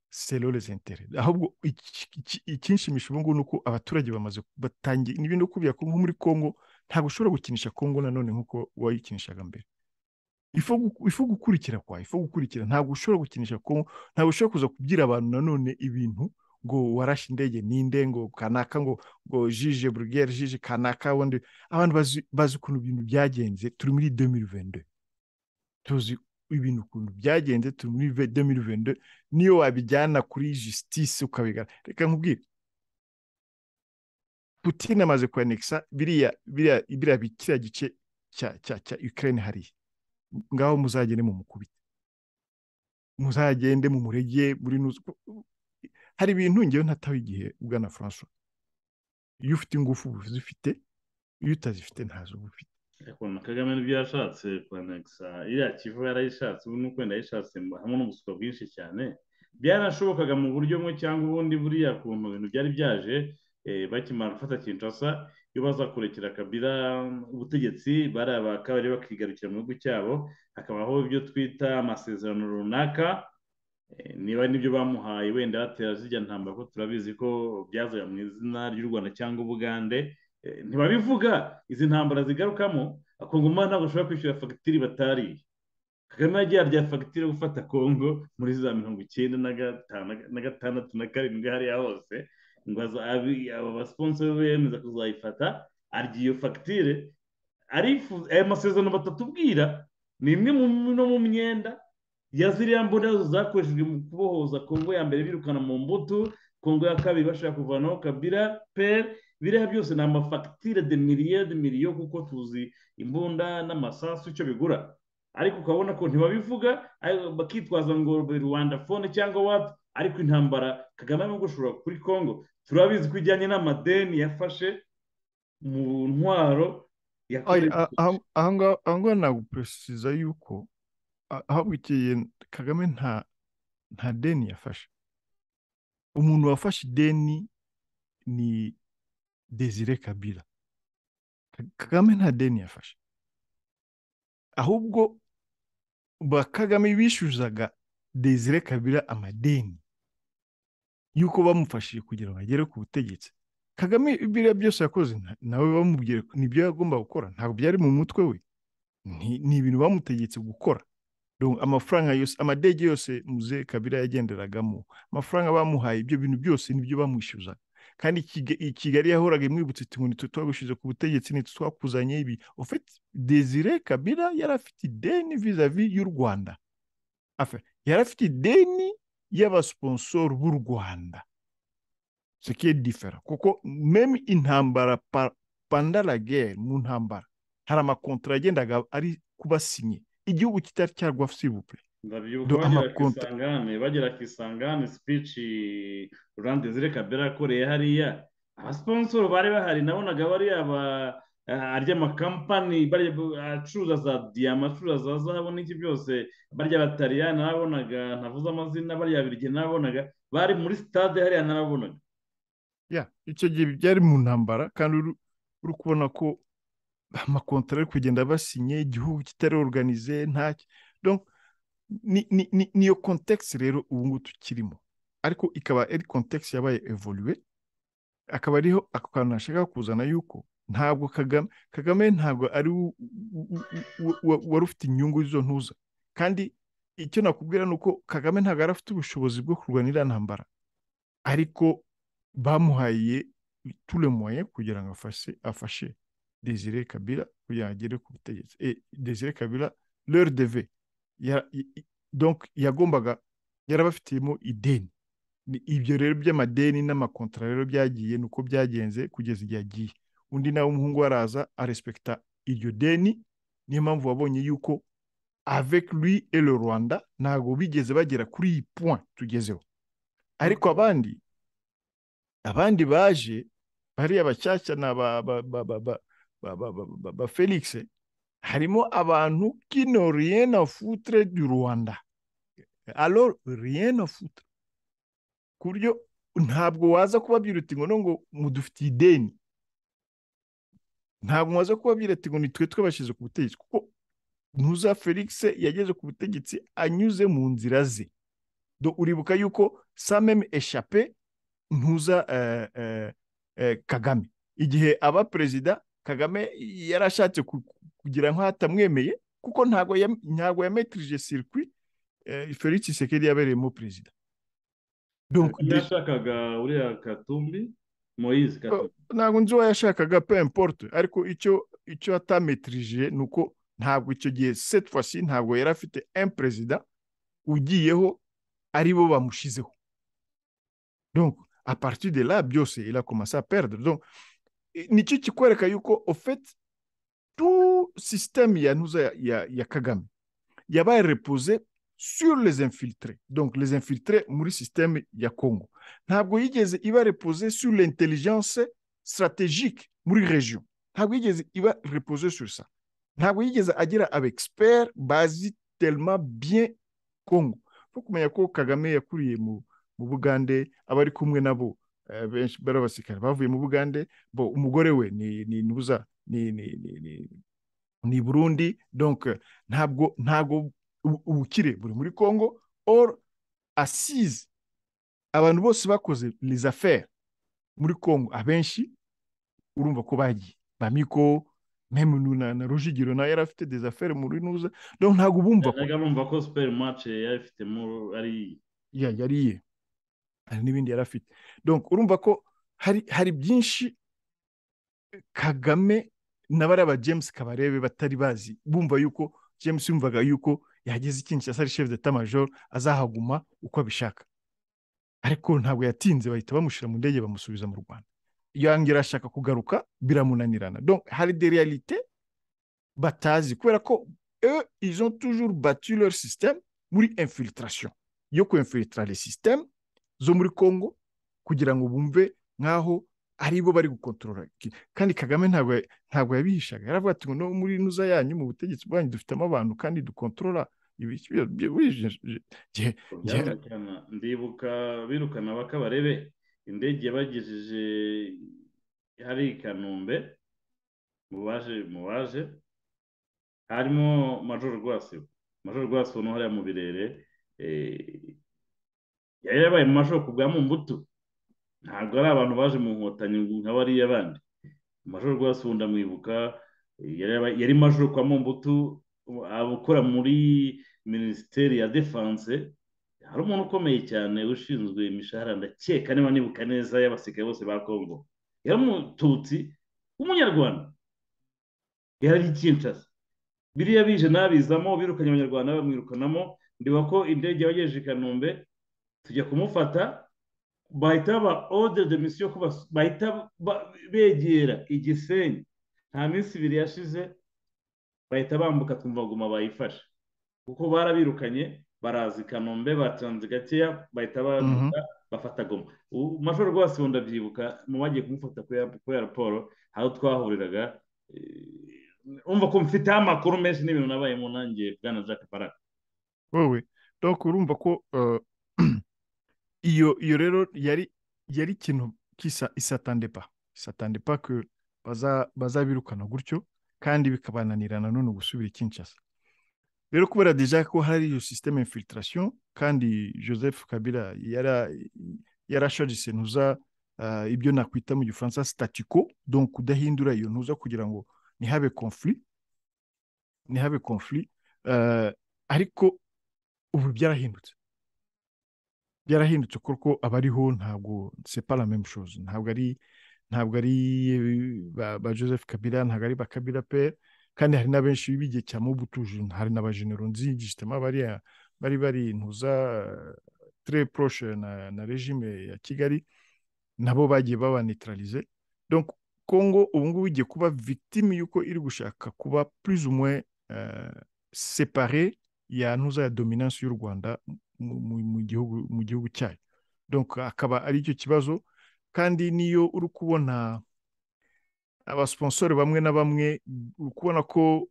selo les intérêts ahubwo iki- iki- ikinshimisha ubu ngubu ni uko abaturage bamaze batangiye n'ibindi ukubwira ko nko muri congo ntabwo ushobora gukinisha congo nanone nk'uko wayikinishaga mbere ifu gu- ifu gukurikira kwa ifu gukurikira ntabwo ushobora gukinisha congo ntabwo ushobora kuza kubwira abantu nanone ibintu ngo warashe indege ninde ngo kanaka ngo ngo jije burugere jije kanaka wundi abantu bazi bazi ukuntu ibintu byagenze turi muri 2022 tuzi ibintu ukuntu byagenze turi muri 2022 niyo wabijyana kuri justice ukabigana reka nkubwire Putin amaze kwanekisa biriya biriya biriya bi- kiriya gice cya cya cya Ukraine hariya ngaho muzagende mu mukubite muzagende mu murege muri nuzu hari ibintu ngewe ntataho igihe bwana François iyo ufite ingufu uba uzifite iyo utazifite ntazo uba ufite ukuntu kagame n'ibyo yashatse kwanegisa iriya kivu yarayishatse ubu nuko wenda yayishatse mu- hamwe n'ubusuka bwinshi cyane byaranashobokaga mu buryo bumwe cyangwa ubundi buriya kuntu ibintu byari byaje eh, bakimara gufata kinshasa iyo baza kurekera kabila ubutegetsi bariya bakabari bakigarukira mu gihugu cyabo hakabaho ibyo twita amasezerano runaka Eh, niba nibyo bamuhaye wenda batera zijya ntambara ko turabizi ko byazaga mu izina ry'u rwanda cyangwa ubugande Eh, ntibabivuga izi ntambara zigarukamo akongoma ntabwo ushobora kwishyura fagitire batariye kagame yagiye arya fagitire yo gufata kongo muri za mirongo icyenda na gatanu na gatandatu na karindwi hariya hose ngo aza- abi- aba basiponsori be bemeza kuzayifata arya iyo fagitire arifuza aya masezerano batatubwira ni imwe mu no mu myenda ya ziriya mbonera zakoreshejwe mu kubohoza kongo ya mbere birukana mu mbuto kongo ya kabiri bashaka kuvanaho kabira peri biriya byose ni amafagitire de miliyari miliyo kuko tuzi imbunda n'amasasu icyo bigura ariko ukabona ko ntibabivuga ariko bakitwaza ngo rwanda fone cyangwa wati ariko intambara kagame arimo gushora kuri kongo turabizi ko ijyanye n'amadeni yafashe mu ntwaro yakoze- aha ngaha nagupuresiza yuko ahabwiye kagame nta nta deni yafashe umuntu wafashe ideni ni desire kabira Ka- kagame nta deni yafashe ahubwo ba kagame bishyuzaga desire kabira amadeni y'uko bamufashije kugira ngo agere ku butegetsi kagame biriya byose yakoze nta- nawe bamubwira ko nibyo yagomba gukora ntabwo byari mu mutwe we Ni- ni ibintu bamutegetse gukora Donc, amafaranga yose amadege yose muze kabira yagenderagamo amafaranga bamuhaye ibyo bintu byose nibyo bamwishyuzaga kandi Kiga- i kigali yahoraga imwibutsa iti ngo nitwe twagushize ku butegetsi nitwe twakuzanye ibi ofet desire kabira yari afite ideni vizavi y'u rwanda Enfin, yari afite ideni y'abasiponsoro b'u rwanda sekiye difera kuko meme intambara pa- panda la guerre mu ntambara hari amakontara yagendaga ari kubasinye igihugu kitari cyarwa sivupure ndabyibuka Do bagera ku amakonti- isangane bagera ku isangane sipici rurande zire kabera yakoreye hariya abasiponsoro bari bahari nabonaga bari aba ah, arya amakampani barya acuruza za diyama acuruza za zahabu n'iki byose barya abataliyani nabonaga ntavuze amazina barya abirigi nabonaga bari muri sitade hariya nabonaga Yeah, icyo gihe byari mu ntambara kandi uru- uri kubona ko amakontara ari kugenda basinye igihugu kitari organize ntacyo donc ni- ni- ni- niyo context rero ubu ngubu tukirimo ariko ikaba ari context yabaye evoluwe akaba ariho ako kantu nashaka kuzana yuko ntabwo kagame kagame ntabwo ari wo- wo- wo- wo- wari ufite inyungu z'izo ntuza kandi icyo nakubwira ni uko kagame ntabwo yari afite ubushobozi bwo kurwana iriya ntambara ariko bamuhaye tule moyen kugira ngo afashe afashe desire kabila kugira ngo agere ku butegetsi Eh, desire kabila leur deve Ya- i- i- donc yagombaga yarabafitiyemo ideni Ni- ibyo rero by'amadeni n'amakontara rero byagiye ni uko byagenze kugeza igihe agiye undi nawe umuhungu we araza arespekta iryo deni niyo mpamvu wabonye yuko avec lui et le rwanda ntabwo bigeze bagera kuri iyi point tugezeho ariko abandi abandi baje bariya bashyashya na ba ba ba ba ba ba ba ba ba ba Felix harimo abantu kino rien à foutre du Rwanda alors rien à foutre ku buryo ntabwo waza kubabwira uti ngo no ngo mudufitiye ideni ntabwo waza kubabwira ati ngo nitwe twabashyize ku butegetsi kuko ntuza Felix yageze ku butegetsi anyuze mu nzira ze Do uribuka yuko sa meme échappé ntuza eh, eh, eh, kagame igihe aba perezida kagame yari ashatse ku- ku- kugira nkaho atamwemeye kuko ntabwo yam- ntabwo yametirije circuit eh, felix sekeri yabereyemo perezida Donc, Kagame de- yashakaga uriya katumbi moyize katumbi ntabwo nzi uwo yashakaga pe importe ariko icyo icyo atametirije ni uko ntabwo icyo gihe cette fois ci ntabwo yari afite un perezida ugiyeho ari bo bamushizeho donc à partir de là byose il a commencé à perdre donc i- nicyo kikwereka yuko au fait tout système ya ntuza ya, ya, ya kagame yabaye reposé sur les infiltrés donc les infiltrés muri système ya congo ntabwo yigeze iba reposé sur l'intelligence stratégique muri region ntabwo yigeze iba reposé sur ça ntabwo yigeze agira abexpert bazi tellement bien congo no kumenya ko kagame yakuriye mu mu bugande abari kumwe nabo eh, benshi bari abasirikare bavuye mu bugande bo umugore we ni ni ntuza ni ni ni ni ni burundi donc eh, ntabwo ntabwo ubu- ubukire buri muri congo or assise abantu bose bakoze les affaires muri congo abenshi urumva ko bagiye bamiko meme na, na rujigiro nawe yari afite des affaires muri nuza donc ntabwo bumva ko najyaga numva ko superi mace yabifitemo ari ya- yari ye hari n'ibindi yari afite donc urumva ko hari hari byinshi kagame na bariya ba james kabarebe batari bazi bumva yuko james yumvaga yuko yagize ikintu cya sari shefu deta majoro azahaguma uko abishaka ariko ntabwo yatinze bahita bamushyira mu ndege bamusubiza mu rwanda yongera ashaka kugaruka biramunanirana donc hari de realite batazi kubera ko eux ils ont toujours battu leur système muri infiltration yo ku infiltrare système zo muri congo kugira ngo bumve nk'aho ari bo bari gukontorora kandi kagame ntabwo ntabwo yabihishaga yaravuga ati no muri nuza yanyu mu butegetsi bwanyu dufitemo abantu kandi dukontorora ibi byambukirana ndibuka birukana bakabarebe indege yabagejeje hari i kanombe mubaje mubaje harimo majoro rwasibo majoro rwasibo no hariya mu birere yari yabaye mu majoro ku bwa mbuto ntabwo ari abantu baje mu nkotanyi nka bariya bandi majoro rwasibo ndamwibuka yari majoro kwa mbuto abakora muri minisiteri ya defanse hari umuntu ukomeye cyane ushinzwe imishahara ndakeka niba nibuka neza y'abasirikare bose ba kongo yari umututsi w'umunyarwanda yari ari kinshasa biriya bije nabizamo birukanye abanyarwanda bamwirukanamo ndiba ko indege yabagejeje i kanombe tujya kumufata bahita ba ode de misiyo bahita begera igisenyi nta minsi ibiri yashize bahita bambuka twumva guma bayifashe kuko barabirukanye baraza i kanombe batanze gakeya bahita bambuka bafata goma mashoro rwose wenda byibuka mu bagiye kumufata kubera raporo aho twahuriraga umva ko mfiteho amakuru menshi n'ibintu nabaye mu ntangiye bwana jack baraka wowe dore urumva ko iyo iyo rero yari yari ikintu kisa isatandepa isatandepa ko bazabirukana gutyo kandi bikabananirana none gusubira Kinshasa rero kubera deja ko hari iyo systeme infiltration kandi joseph kabila yara yarashajise ntuza uh, ibyo nakwita mu gifaransa statico donc kudahindura iyo ntuza kugira ngo nihabe conflit nihabe conflit uh, ariko ubu byarahindutse byarahindutse kuko abariho ntabwo c'est pas la même chose ntabwo ari ntabwo ari ba joseph kabila ntabwo ari ba kabila pe kandi hari na benshi b'igihe cya mubutuje hari na ba genero nzigitema bariya bari bari intuza tre proche na, na regime ya kigali nabo bagiye babanitralize donc congo ubu ngubu igiye kuba victime y'uko iri gushaka kuba plus ou moins uh, separe ya ntuza ya dominance y'u rwanda mu gihugu mu gihugu cyayo donc akaba ari icyo kibazo kandi niyo uri kubona abasiponsori bamwe na bamwe uri kubona ko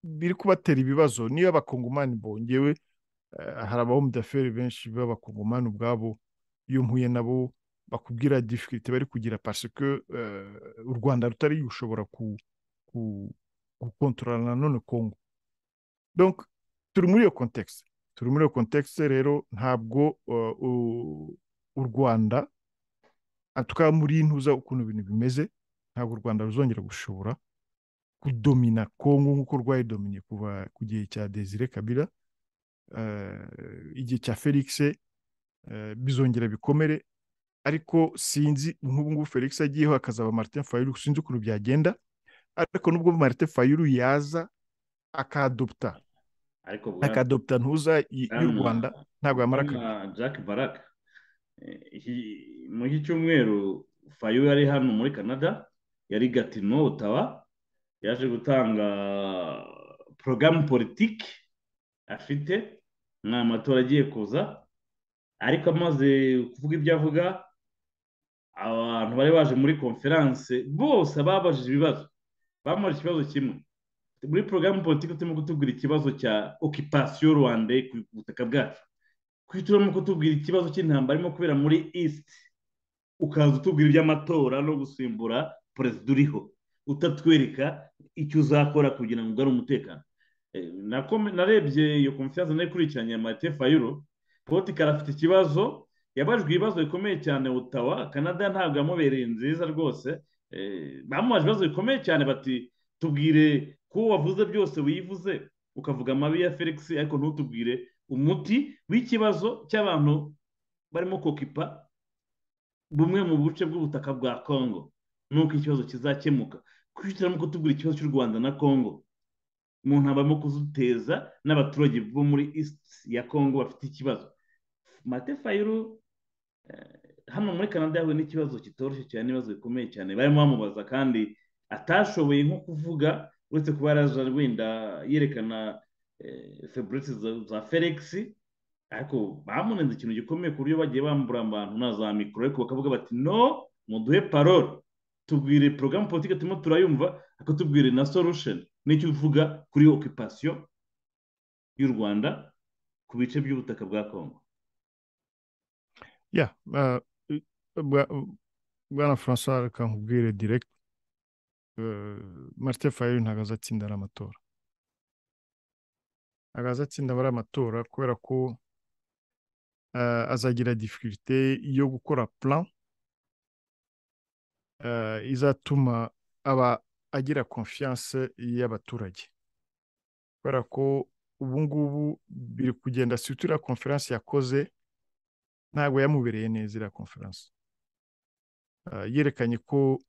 biri kubatera ibibazo niyo abakongomani bongewe hari abahomudaferi benshi b'abakongomani ubwabo iyo mpuye nabo bakubwira difirite bari kugira pasike u rwanda rutari gushobora gukontorora nanone kongo donc turi muri iyo kontekisi turi muri iyo kontekisi rero ntabwo u rwanda atuka muri ntuza ukuntu ibintu bimeze ntabwo u rwanda ruzongera gushobora kudomina kongo nk'uko rwayidominiye kuva ku gihe cya desire kabila igihe cya felix bizongera bikomere ariko sinzi nk'ubu ngubu felix agiyeho hakazaba martin fayulu sinzi ukuntu byagenda ariko nubwo martin fayulu yaza akadopta akadopta ntuza y'u rwanda ntabwo yamara baraka muri iki cyumweru fayu yari hano muri canada yari gatino utaba yaje gutanga porogaramu politiki afite nta matora agiye kuza ariko amaze kuvuga ibyo avuga abantu bari baje muri konferanse bose babajije ibibazo bamara ikibazo kimwe muri porogaramu politiki turimo kutubwira ikibazo cya okipasiyo rwanda ku butaka bwacu turimo kutubwira ikibazo cy'intambara irimo kubera muri east ukaza utubwira iby'amatora no gusimbura perezida uriho utatwereka icyo uzakora kugira ngo ugare umutekano narebye iyo konfiyanse nayo ikurikiranye ya marite fayiro potikari afite ikibazo yabajwe ibibazo bikomeye cyane butawa canada ntabwo yamubereye nziza rwose bamubaje ibibazo bikomeye cyane bati tubwire ko wavuze byose wivuze ukavuga amabi ya felix ariko ntutubwire umuti w'ikibazo cy'abantu barimo kokipa bumwe mu buce bw'ubutaka bwa congo nuko ikibazo kizakemuka kwishyiramo kutubwira ikibazo cy'u rwanda na congo mu ntabamo kuzuteza n'abaturage bo muri east ya congo bafite ikibazo mate fayiru hano muri canada yahuye n'ikibazo kitoroshye cyane n'ibibazo bikomeye cyane barimo bamubaza kandi atashoboye nko kuvuga uretse kuba yaraje wenda yerekana feburete za felix ariko bamunenze ikintu gikomeye ku buryo bagiye bambura abantu na za mikoro ariko bakavuga bati no muduhe parole tubwire porogaramu politiki turimo turayumva ariko tubwire na solution nicyo uvuga kuri okipasiyo y'u rwanda ku bice by'ubutaka bwa kongo ya bwana francois reka nkubwire direct marite fayeri ntabwo azatsinda ari amatora ntabwo azatsinda ari amatora kubera ko azagira difirite yo gukora plan izatuma aba agira konfiyanse y'abaturage kubera ko ubu ngubu biri kugenda situri ya konferanse yakoze ntabwo yamubereye neza iriya konferanse yerekanye ko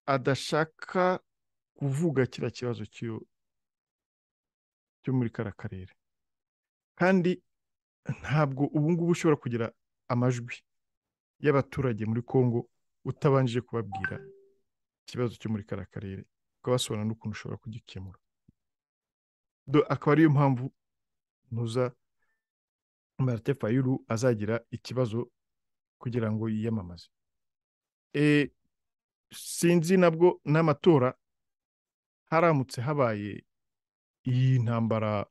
adashaka kuvuga kiriya kibazo cyo muri kariya karere kandi ntabwo ubu ngubu ushobora kugira amajwi y'abaturage muri congo utabanje kubabwira ikibazo cyo muri kariya karere ukabasobanura n'ukuntu ushobora kugikemura akaba ariyo mpamvu ntuza marite fayuru azagira ikibazo kugira ngo yiyamamaze sinzi nabwo n'amatora haramutse habaye iyi ntambara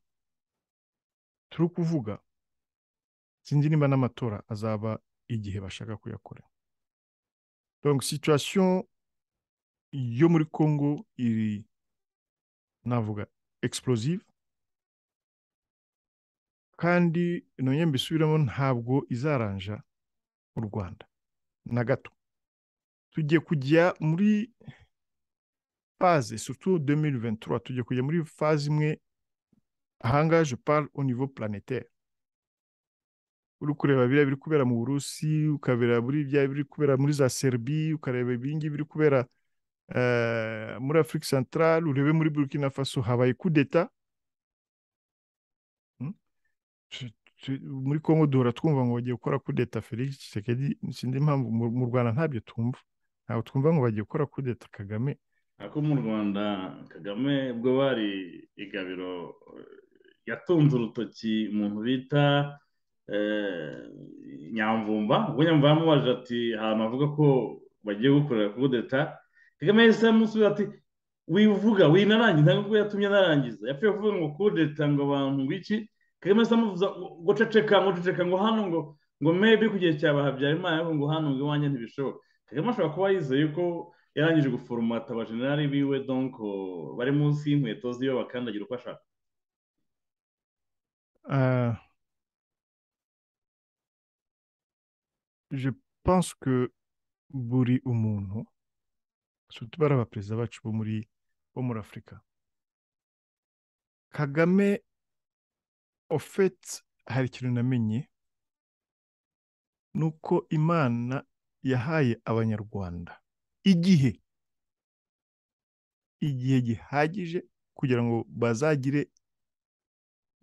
turi kuvuga sinzi niba n'amatora azaba igihe bashaka kuyakora donc situation yo muri congo iri navuga explosive kandi none mbisubiramo ntabwo izaranja mu rwanda na gato tugiye kujya muri faze surtout 2023 tugiye kujya muri faze imwe ahangaha je parle au niveau planétaire uri kureba biriya biri kubera mu burusi ukabera muri bya biri kubera muri za serbi ukareba ibingi biri kubera muri afurika santarari urebe muri burkina faso habaye kudeta muri congo duhora twumva ngo bagiye gukora kudeta felix kisekedi sinzi impamvu mu rwanda ntabyo twumva ntabwo twumva ngo bagiye gukora kudeta kagame ariko mu rwanda kagame ubwo bari igabiro yatunze urutoki umuntu bita nyamvumba ubwo nyamvumba yamubajije ati ahantu havuga ko bagiye gukorera kudeta kagame yahise yamusubiza ati wivuga winarangiza ntabwo ko yatumye narangiza yapfuye kuvuga ngo kudeta ngo abantu biki kagame asa amuvuza ngo ceceka ngo ceceka ngo hano ngo ngo mebi ku gihe cyawe habyarimana ariko ngo hano ngo iwanjye ntibishoboka kagame ashobora kuba yizeye ko yarangije guforomata abajenerali biwe donko bari munsi y'inkweto ziwe bakandagira uko ashaka je pense que buri umuntu surtout bari abaperezida bacu bo muri bo muri afurika kagame ofeti hari ikintu namenye ni uko imana yahaye abanyarwanda igihe igihe gihagije kugira ngo bazagire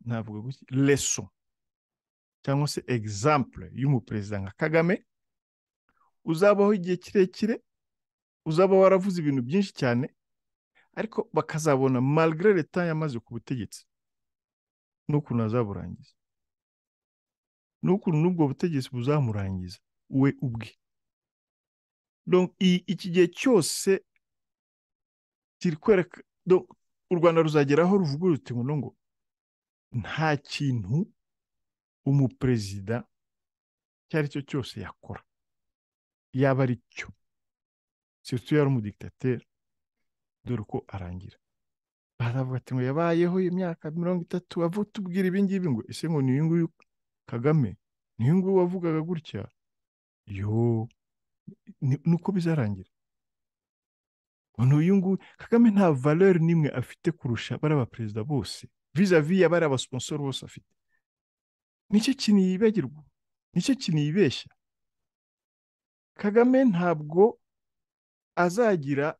navuga gutya leso cyangwa se egizample y'umuperezida nka kagame uzabaho igihe kirekire uzaba waravuze ibintu byinshi cyane ariko bakazabona malgré leta yamaze ku butegetsi n'ukuntu azaburangiza n'ukuntu n'ubwo butegetsi buzamurangiza we ubwe iki gihe cyose kiri kwereka u rwanda ruzageraho ruvuga ruti ngo ngo nta kintu umuperezida icyo ari cyo cyose yakora yaba ari cyo surtout yari umudikitateri dore uko arangira baravuga ati ngo yabayeho imyaka mirongo itatu tubwira ibi ngibi ngo ese ngo ni uyu nguyu kagame ni uyu nguyu wavugaga gutya yo nuko bizarangira ni uyu nguyu kagame nta valeri n'imwe afite kurusha bariya baperezida bose vizavi ya bariya basponsoro bose afite nicyo kintu yibagirwa nicyo kintu yibeshya kagame ntabwo azagira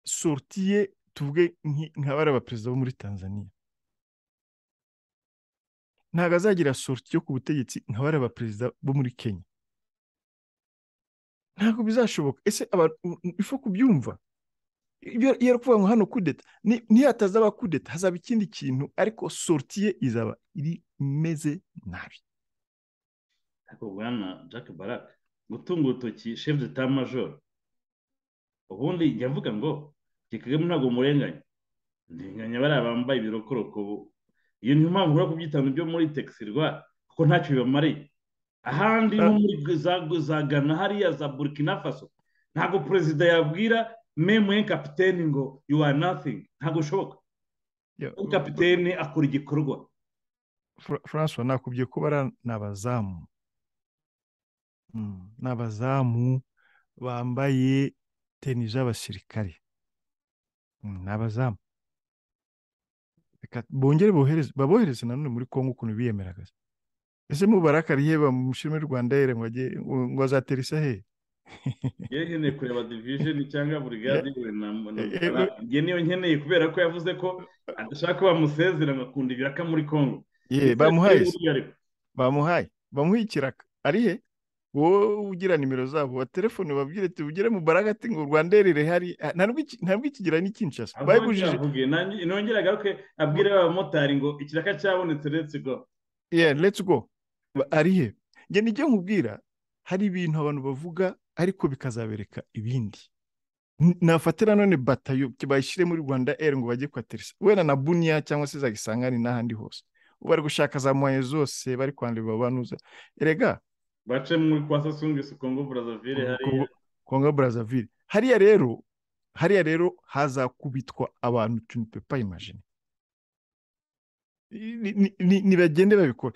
sorutiye tuvuge nk'abari abaperezida bo muri tanzania ntabwo azagira sorti yo ku butegetsi nk'abari abaperezida bo muri kenya ntabwo bizashoboka ese ifu kubyumva iyo ari kuvuga ngo hano kudeta ntihataza kudeta hazaba ikindi kintu ariko sorti ye izaba iri imeze nabi ariko bwana jack baraka gutunga urutoki shefu de ta majoro ubundi yavuga ngo kagame ntabwo murenganya ntirenganya bariya bambaye ibirokoroko iyo niyo mpamvu uri kubyitana ibyo muri tekisirwa kuko ntacyo bibamariye ahandi nko muri za gana hariya za burkina faso ntabwo perezida yabwira memuye kapitene ngo you are nothing ntabwo bishoboka kapitene akora igikorwa francois nakubwiye ko bariya ni abazamu ni abazamu bambaye teni z'abasirikare ni abazamu bongere babohereze nanone muri kongo ukuntu biyemeraga ese mubarakariye bamushime rwanda yere ngo azatere isahe yewe nkeneye kureba divijeni cyangwa burigade nge niyo nkeneye kubera ko yavuze ko adashaka ko bamusezera akunda ibiraka muri kongo bamuhaye bamuhaye bamuha ikiraka arihe wowe ugira nimero zabo wa telefone babwire tubugire mu baragati ngo rwanderere hari ntabwo ikigira n'ikinshasa bayibujije nongere agaruke abwire abamotari ngo ikiraka cyabonetse let's go yeah let's go ari he njye nijye nkubwira hari ibintu abantu bavuga ariko bikazabereka ibindi nafatira none batayo bayishyire muri rwanda eri ngo bajye kwateresa wenda na buniya cyangwa se zagisangane n'ahandi hose bari gushaka za moye zose bari kwandura babanuza erega bace muri kwa sasungisu kongo burazavire hariya kongo burazavire hariya rero hariya rero hazakubitwa abantu tunipepa imajini ntibagende babikora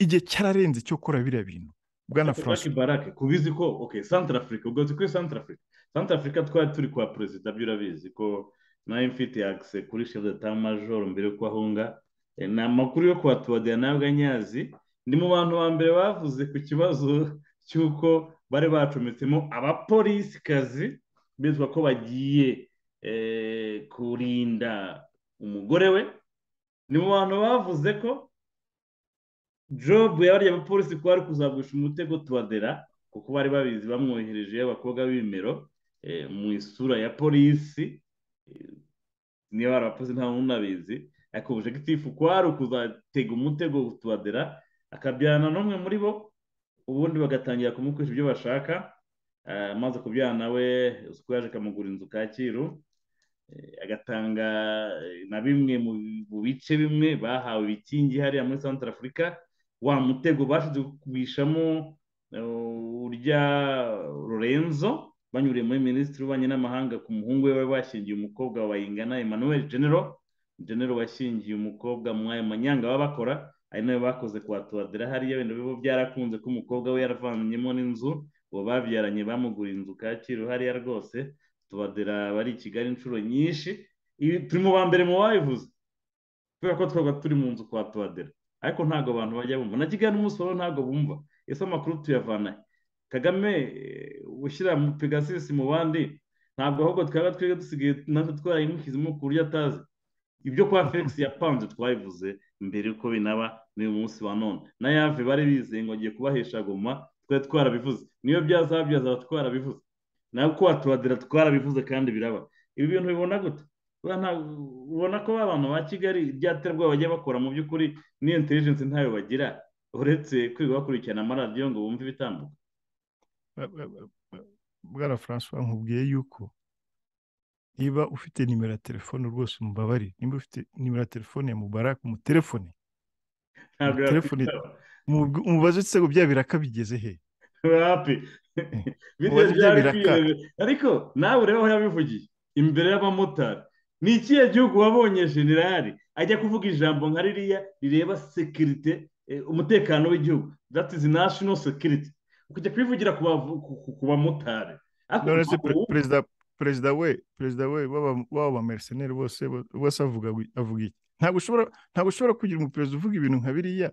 igihe cyararenze cyo gukora biriya bintu bwana frank barake kubizi ko ok santara afurika ubwo tuzi kuri santara afurika santara afurika twari turi kwa perezida byo urabizi ko nawe mfite akise kuri shefu de tamajoro mbere y'uko ahunga ni amakuru yo kuhatubadira nawe nyazi ni mu bantu ba mbere bavuze ku kibazo cy'uko bari bacometsemo abapolisikazi bizwa ko bagiye kurinda umugore we ni mu bantu bavuze ko jobu yabariye abapolisi ko bari kuzagusha umutego tubadera kuko bari babizi bamwohereje abakobwa b'ibimero mu isura ya polisi niba bari abapolisi nta muntu unabizi ariko ubujegitifu kwari ukuzatega umutego tubadera akabyana n'umwe muri bo ubundi bagatangira kumukoresha ibyo bashaka amaze kubyana we uko yaje akamugura inzu kacyiru agatanga na bimwe mu bice bimwe bahawe ibikingi hariya muri santara afurika wa mutego bashize kubishamo urya lorenzo banyuriye muri minisitiri w'ububanyi n'amahanga ku muhungu we bashyingiye umukobwa wa bayingana emmanuel genero genero washyingiye umukobwa mwaya manyanga baba bakora ari nawe bakoze kwa tuwadera hariya wenda biba byarakunze ko umukobwa we yaravanyemo n'inzu ubu babyaranye bamugura inzu kacyiru hariya rwose tuwadera bari i kigali inshuro nyinshi turi mu ba mbere mu babivuze kubera ko twaba turi mu nzu kwa tuwadera ariko ntabwo abantu bajya bumva na kigali n'umusoro ntabwo bumva ese amakuru tuyavana kagame ushyira mu pegasisi mu bandi ntabwo ahubwo twaba twebwe dusigaye natwe twarayimushyizemo ku buryo atazi ibyo kwa felix yapanze twabivuze mbere yuko binaba n'uyu munsi wa none na yave bari bizeye ngo agiye kubahesha goma twari twarabivuze niyo byazaba byazaba twarabivuze ntabwo waturadira twarabivuze kandi biraba ibi bintu bibona gute ubona ko abantu ba kigali ryaterwa bajya bakora mu by'ukuri n'iyo intelligence ntayo bagira uretse kwiga bakurikirana amaradiyo ngo bumve ibitambuka bwana francois nkubwiye yuko niba ufite nimero ya telefone rwose umubabare niba ufite nimero ya telefone ya mubarak umutelefone umubaze utse ngo bya biraka bigeze he ariko nawe ureba aho yabivugiye imbere y'abamotari ni ikihe gihugu wabonye generali ajya kuvuga ijambo nka ririya rireba sekirite umutekano w'igihugu that is national security ukajya kubivugira ku bamotari perezida we perezida we w'aba mercenari bose bose avuga avuga iki ntabwo ushobora ntabwo ushobora kugira umuperezida uvuga ibintu nka biriya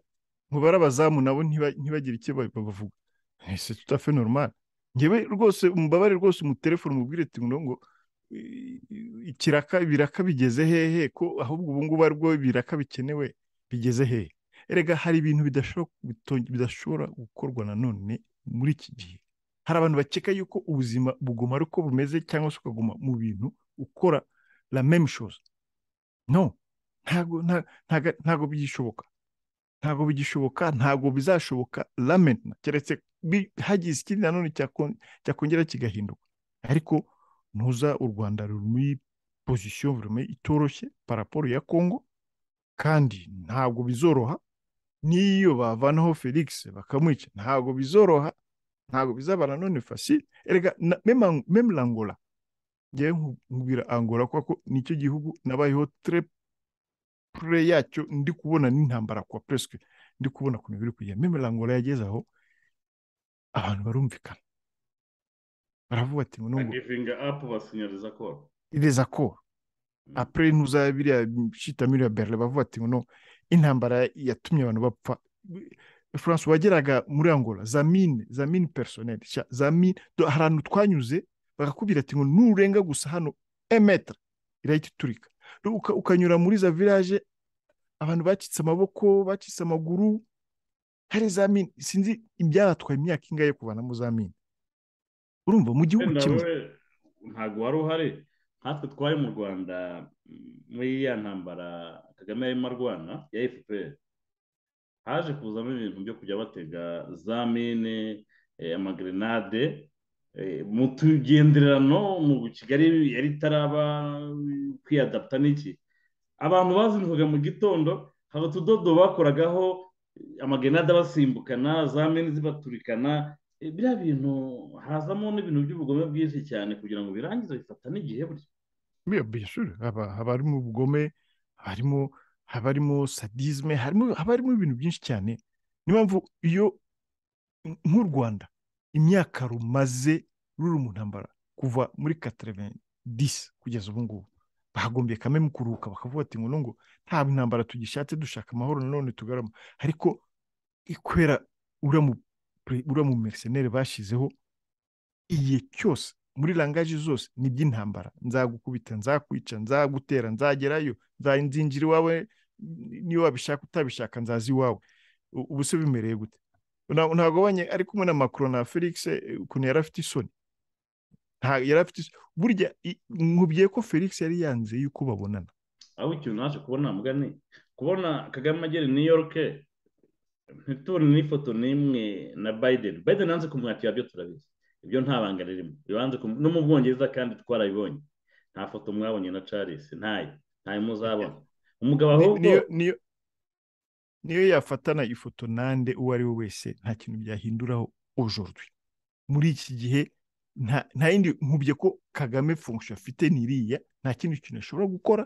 ngo barabazamu nabo ntibagire icyo bavuga ese tutafe normal ngewe rwose umubabare rwose umutelefone umubwire ngo ikiraka ibiraka bigeze hehe ko ahubwo ubu ngubu aribwo ibiraka bikenewe bigeze hehe erega hari ibintu bidashobo- bito- bidashobora gukorwa nanone muri iki gihe hari abantu bakeka yuko ubuzima buguma ari uko bumeze cyangwa se ukaguma mu bintu ukora la même chose no ntago nta- ntaga- ntago bigishoboka ntago bigishoboka ntago bizashoboka lamen keretse bi- hagize ikindi nanone cyakon- cyakongera kigahinduka ariko ntuza u rwanda ruri muri pozisiyo vuba itoroshye paraporo ya kongo kandi ntabwo bizoroha n'iyo bavanaho felix bakamwica ntabwo bizoroha ntabwo bizaba nanone fasile erega na- meme Ang- meme langola ngewe nku- nkubwira angola kuko ko nicyo gihugu nabayeho tre pure yacyo ndi kubona n'intambara kwa presque ndi kubona ku biri kugenda meme langola yageze aho abantu barumvikana baravuga ati ngo nubwo givinga apu basinyariza ko ireza ko apure ntuza biriya shita muri ya berle bavuga ati no intambara yatumye abantu bapfa france wageraga muri angola zamine zamine personnel sha zamine do- hari ahantu twanyuze bakakubwira ati ngo nurenga gusa hano emetre irahita iturika Do uka- ukanyura muri za village abantu bacitse amaboko bacitse amaguru hari zamine sinzi ibyabatwaye imyaka ingahe yo kuvanamo zamine urumva mu gihugu wenda kimwe we ntabwo wari uhari natwe twari mu rwanda mm, muri ya ntambara kagame yarimo arwana ya fpr haje kuzamo ibintu byo kujya batega za mine eh, amagrenade eh, mu tugenderano mu kigali yari itaraba kwiyadapta n'iki abantu bazindukaga mu gitondo hari utudodo bakoragaho eh, amagrenade abasimbukana za mine zibaturikana Eh, biriya bintu hazamo n'ibintu by'ubugome bwinshi cyane kugira ngo birangize bifata n'igihe burya Bien, bien sûr. Haba, haba harimo ubugome, haba harimo, haba harimo sadisme, harimo, haba harimo ibintu byinshi cyane. Niyo mpamvu iyo nk'u Rwanda imyaka rumaze ruri mu ntambara kuva muri 90 kugeza ubu ngubu bagombye kamwe mu kuruhuka bakavuga ati ngo nungo nta ntambara tugishatse dushaka amahoro nanone tugarama ariko ikwera uriya mu pre- uriya mu mercenaire bashizeho igihe cyose muri langaje zose ni iby'intambara nzagukubita nzakwica nzagutera nzagerayo nza- nzinjira iwawe niyo wabishaka utabishaka nzaza iwawe U- ubu se bimereye gute Nta- ntagabanye ari kumwe na macron na felix eh, ukuntu yari afite isoni nta yari afite isoni burya i- nkubwiye ko felix yari yanze yuko babonana aho ikintu naje kubona mugani kubona kagame agera i new york ntitubone n'ifoto n'imwe na biden biden yanze kumwakira byo turabizi ibyo nta banga ririmo bibanze kumu- no mu bwongereza kandi twarabibonye nta foto mwabonye na charles ntayo ntayo muzabona umugabo Ni- ahubwo niyo niyo niyo yafatana ifoto nande uwo ari we wese nta kintu byahinduraho aujourd'hui muri iki gihe nta nta yindi nkubye ko kagame fonction afite niriya nta kindi kintu ashobora gukora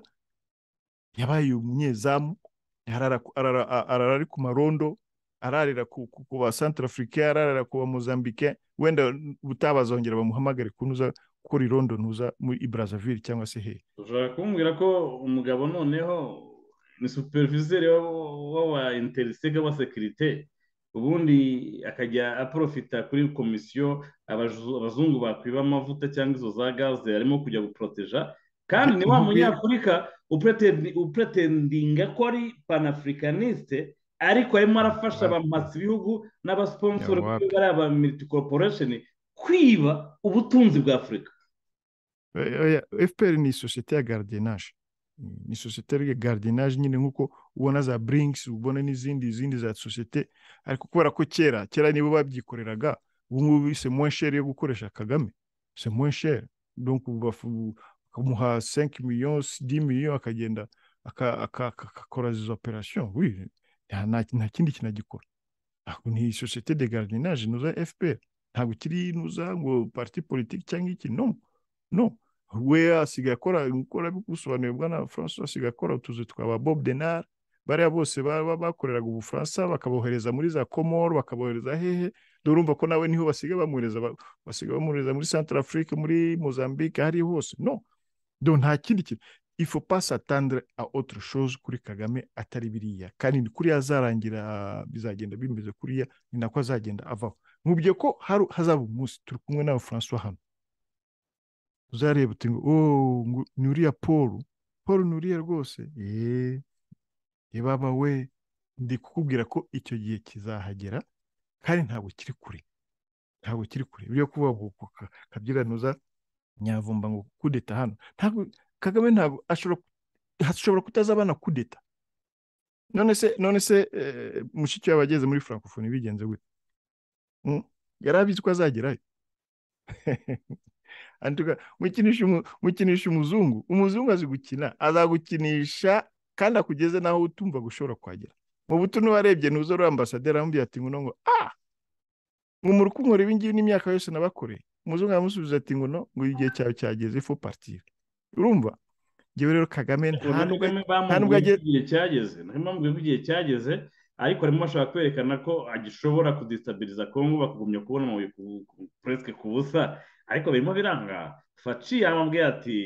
yabaye umunyezamu arara ku- arara- a- arara ari ku marondo ararira ku ku- ku ba santarafurike ararira ku ba mozambike wenda ubutaha bazongera bamuhamagare ko ntuza gukora irondo ntuza muri i brazzaville cyangwa se hehe ushobora kumbwira ko umugabo noneho ni superviseri w'aba interisega wa sekirite ubundi akajya aporofita kuri komisiyo abaju- abazungu bakwiba amavuta cyangwa izo za gaze arimo kujya guporoteja kandi ni wa Nkubwire- munyafurika upretendi- upretendinga ko ari panafricaniste ariko arimo arafasha abamasa ibihugu n'abasiponsori Ya wapi. bari aba militi koroporesheni kwiba ubutunzi bwa afurika Oya, oya, FPR ni sosiyete ya gardiennage ni sosiyete ya gardiennage nyine nk'uko ubona za Brinks ubona n'izindi izindi za sosiyete ariko kubera ko kera kera nibo babyikoreraga ubu ngubu se moins cher yo gukoresha Kagame se moins cher donc bafu- bakamuha 5 millions 10 millions akagenda aka- aka- aka- akakora izo operation oui nta nta- nta kindi kintu agikora Ntabwo ni sosiyete de gardiennage nuza FPR ntabwo kiri nuza ngo parti politique cyangwa iki non no we asigaye akora gukora bigusobanuye bwana francois asigaye akora utuzu twa ba bob denar bariya bose ba- ba- bakoreraga ubufaransa bakabohereza muri za komoro bakabohereza hehe dore urumva ko nawe niho basigaye bamwohereza ba- basigaye bamwohereza muri centre afrique muri mozambique hariya hose no do nta kindi kintu il faut pas s'attendre à autre chose kuri kagame atari biriya kandi ni kuriya azarangira bizagenda bimeze kuriya ni nako azagenda avaho nkubwiye ko haru- hazaba umunsi turi kumwe nawe francois hano uzareba uti ngo oh ngo ni uriya paul paul ni uriya rwose yeee ibaba we ndi kukubwira ko icyo gihe kizahagera kandi ntabwo kiri kure ntabwo kiri kure byo kuba kabyiganuza nyavumba ngo kudeta hano ntabwo kagame ntabwo ashobora hashobora kutazabana kudeta none se none se mushiki wawe ageze muri francophonie bigenze gute yari abizi ko azagerayo mukinisha umuzungu umuzungu azi gukina azagukinisha kandi akugeze naho utumva gushobora kuhagera mu butumwa warebye nuzo uri ambasaderi aramubwira ati ngo ngo ah mu rukundo ibi ngibi n'imyaka yose nabakoreye umuzungu aramusubiza ati ngo ngo igihe cyawe cyageze fo partire urumva ngewe rero kagame nta nubwo igihe cyageze nta mpamvu igihe cyageze ariko harimo bashaka kwerekana ko agishobora kudisitabiliza kongo bakagumya kubona puresike ku busa ariko birimo biranga faci yamubwiye ati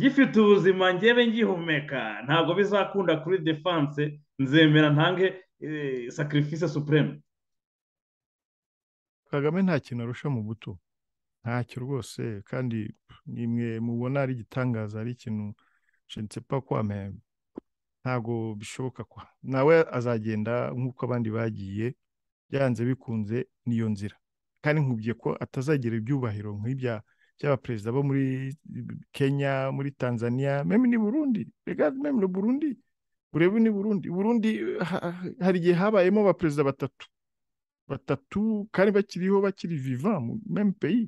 gifite ubuzima ngewe ngihumeka ntabwo bizakunda kuri defanse nzemera ntange sacrifice supreme kagame nta kintu arusha mu buto ntacyo rwose kandi nimwe mubona ari igitangaza ari ikintu nshetse kwamenya ntabwo bishoboka ko nawe azagenda nk'uko abandi bagiye byanze bikunze n'iyo nzira kandi nkubwiye ko atazagira ibyubahiro nk'ibya by'abaperezida bo muri kenya muri tanzania meme ni burundi rega meme ni burundi urebe ni burundi burundi hari igihe habayemo abaperezida batatu batatu kandi bakiriho bakiri viva meme peyi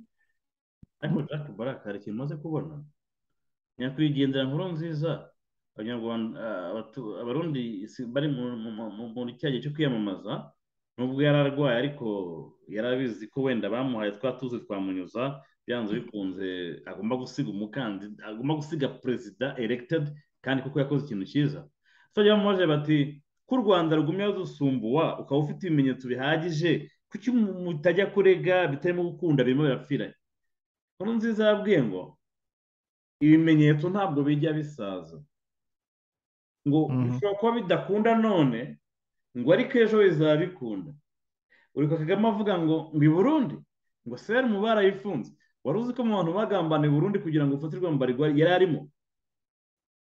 ariko jack baraka hari ikintu umaze kubona nyakwigendera nkuru nziza abanyarwanda abarundi bari muri cya gihe cyo kwiyamamaza nubwo yari arwaye ariko yari abizi ko wenda bamuhaye twa tuzi twamunyuza byanze bikunze agomba gusiga umukandida agomba gusiga perezida eregitedi kandi kuko yakoze ikintu cyiza tujya bamubajije bati ko u rwanda rugumya rudusumbuwa ukaba ufite ibimenyetso bihagije kuki mutajya kurega bitarimo gukunda birimo birapfiranye nkuru nziza yabwiye ngo ibimenyetso ntabwo bijya bisaza ngo bishobora kuba bidakunda none ngo ariko ejo bizaba bikunda uri kagame avuga ngo ngo i burundi ngo seri mu barayifunze wari uzi ko mu bantu bagambana i burundi kugira ngo ufatirwe mbarigwa yari arimo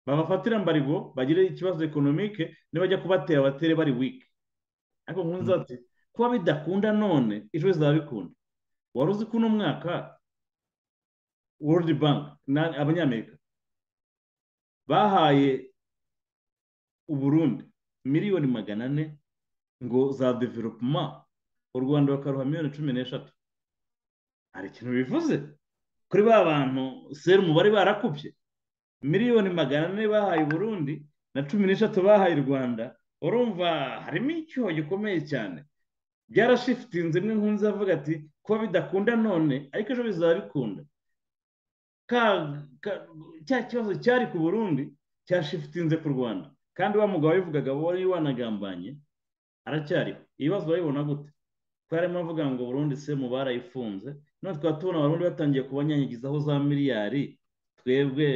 babafatira mbarigo bagire ikibazo ekonomike nibajya kubatera batere bari wiki ariko nkunze ati kuba bidakunda none ejo bizaba bikunda wari uzi ko uno mwaka world bank abanyamerika bahaye uburundi miliyoni magana ane ngo za developuma u rwanda bakaruha miliyoni cumi n'eshatu hari ikintu bivuze kuri ba bantu serumu bari barakubye miliyoni magana ane bahaye uburundi na cumi n'eshatu bahaye u rwanda urumva harimo icyuho gikomeye cyane byarashifitinze imwe nkunze avuga ati kuba bidakunda none ariko ejo bizaba bikunda cya kibazo cyari ku burundi cyashifitinze ku rwanda kandi wa mugabo wivugaga wari wanagambanye aracyariho ibibazo babibona gute ko harimo avuga ngo burundu se mu barayifunze none twaba tubona abarundi batangiye kubanyanyagizaho za miliyari twebwe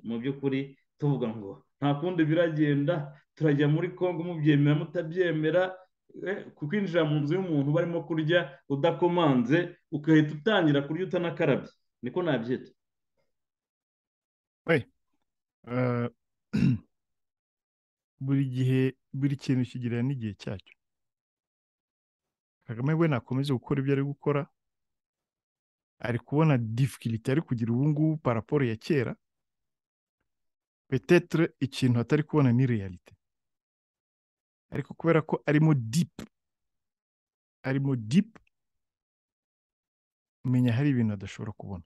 mu by'ukuri tuvuga ngo nta kundi biragenda turajya muri congo mubyemera mutabyemera kukwinjira mu nzu y'umuntu barimo kurya udakomanze ugahita utangira kurya utanakarabye niko nabyita buri gihe buri kintu kigira n'igihe cyacyo kagame we nakomeze gukora ibyo ari gukora ari kubona difficulty ari kugira ubu ngubu paraporo ya kera petetre ikintu atari kubona ni realite ariko kubera ko arimo deep arimo deep menya hari ibintu adashobora kubona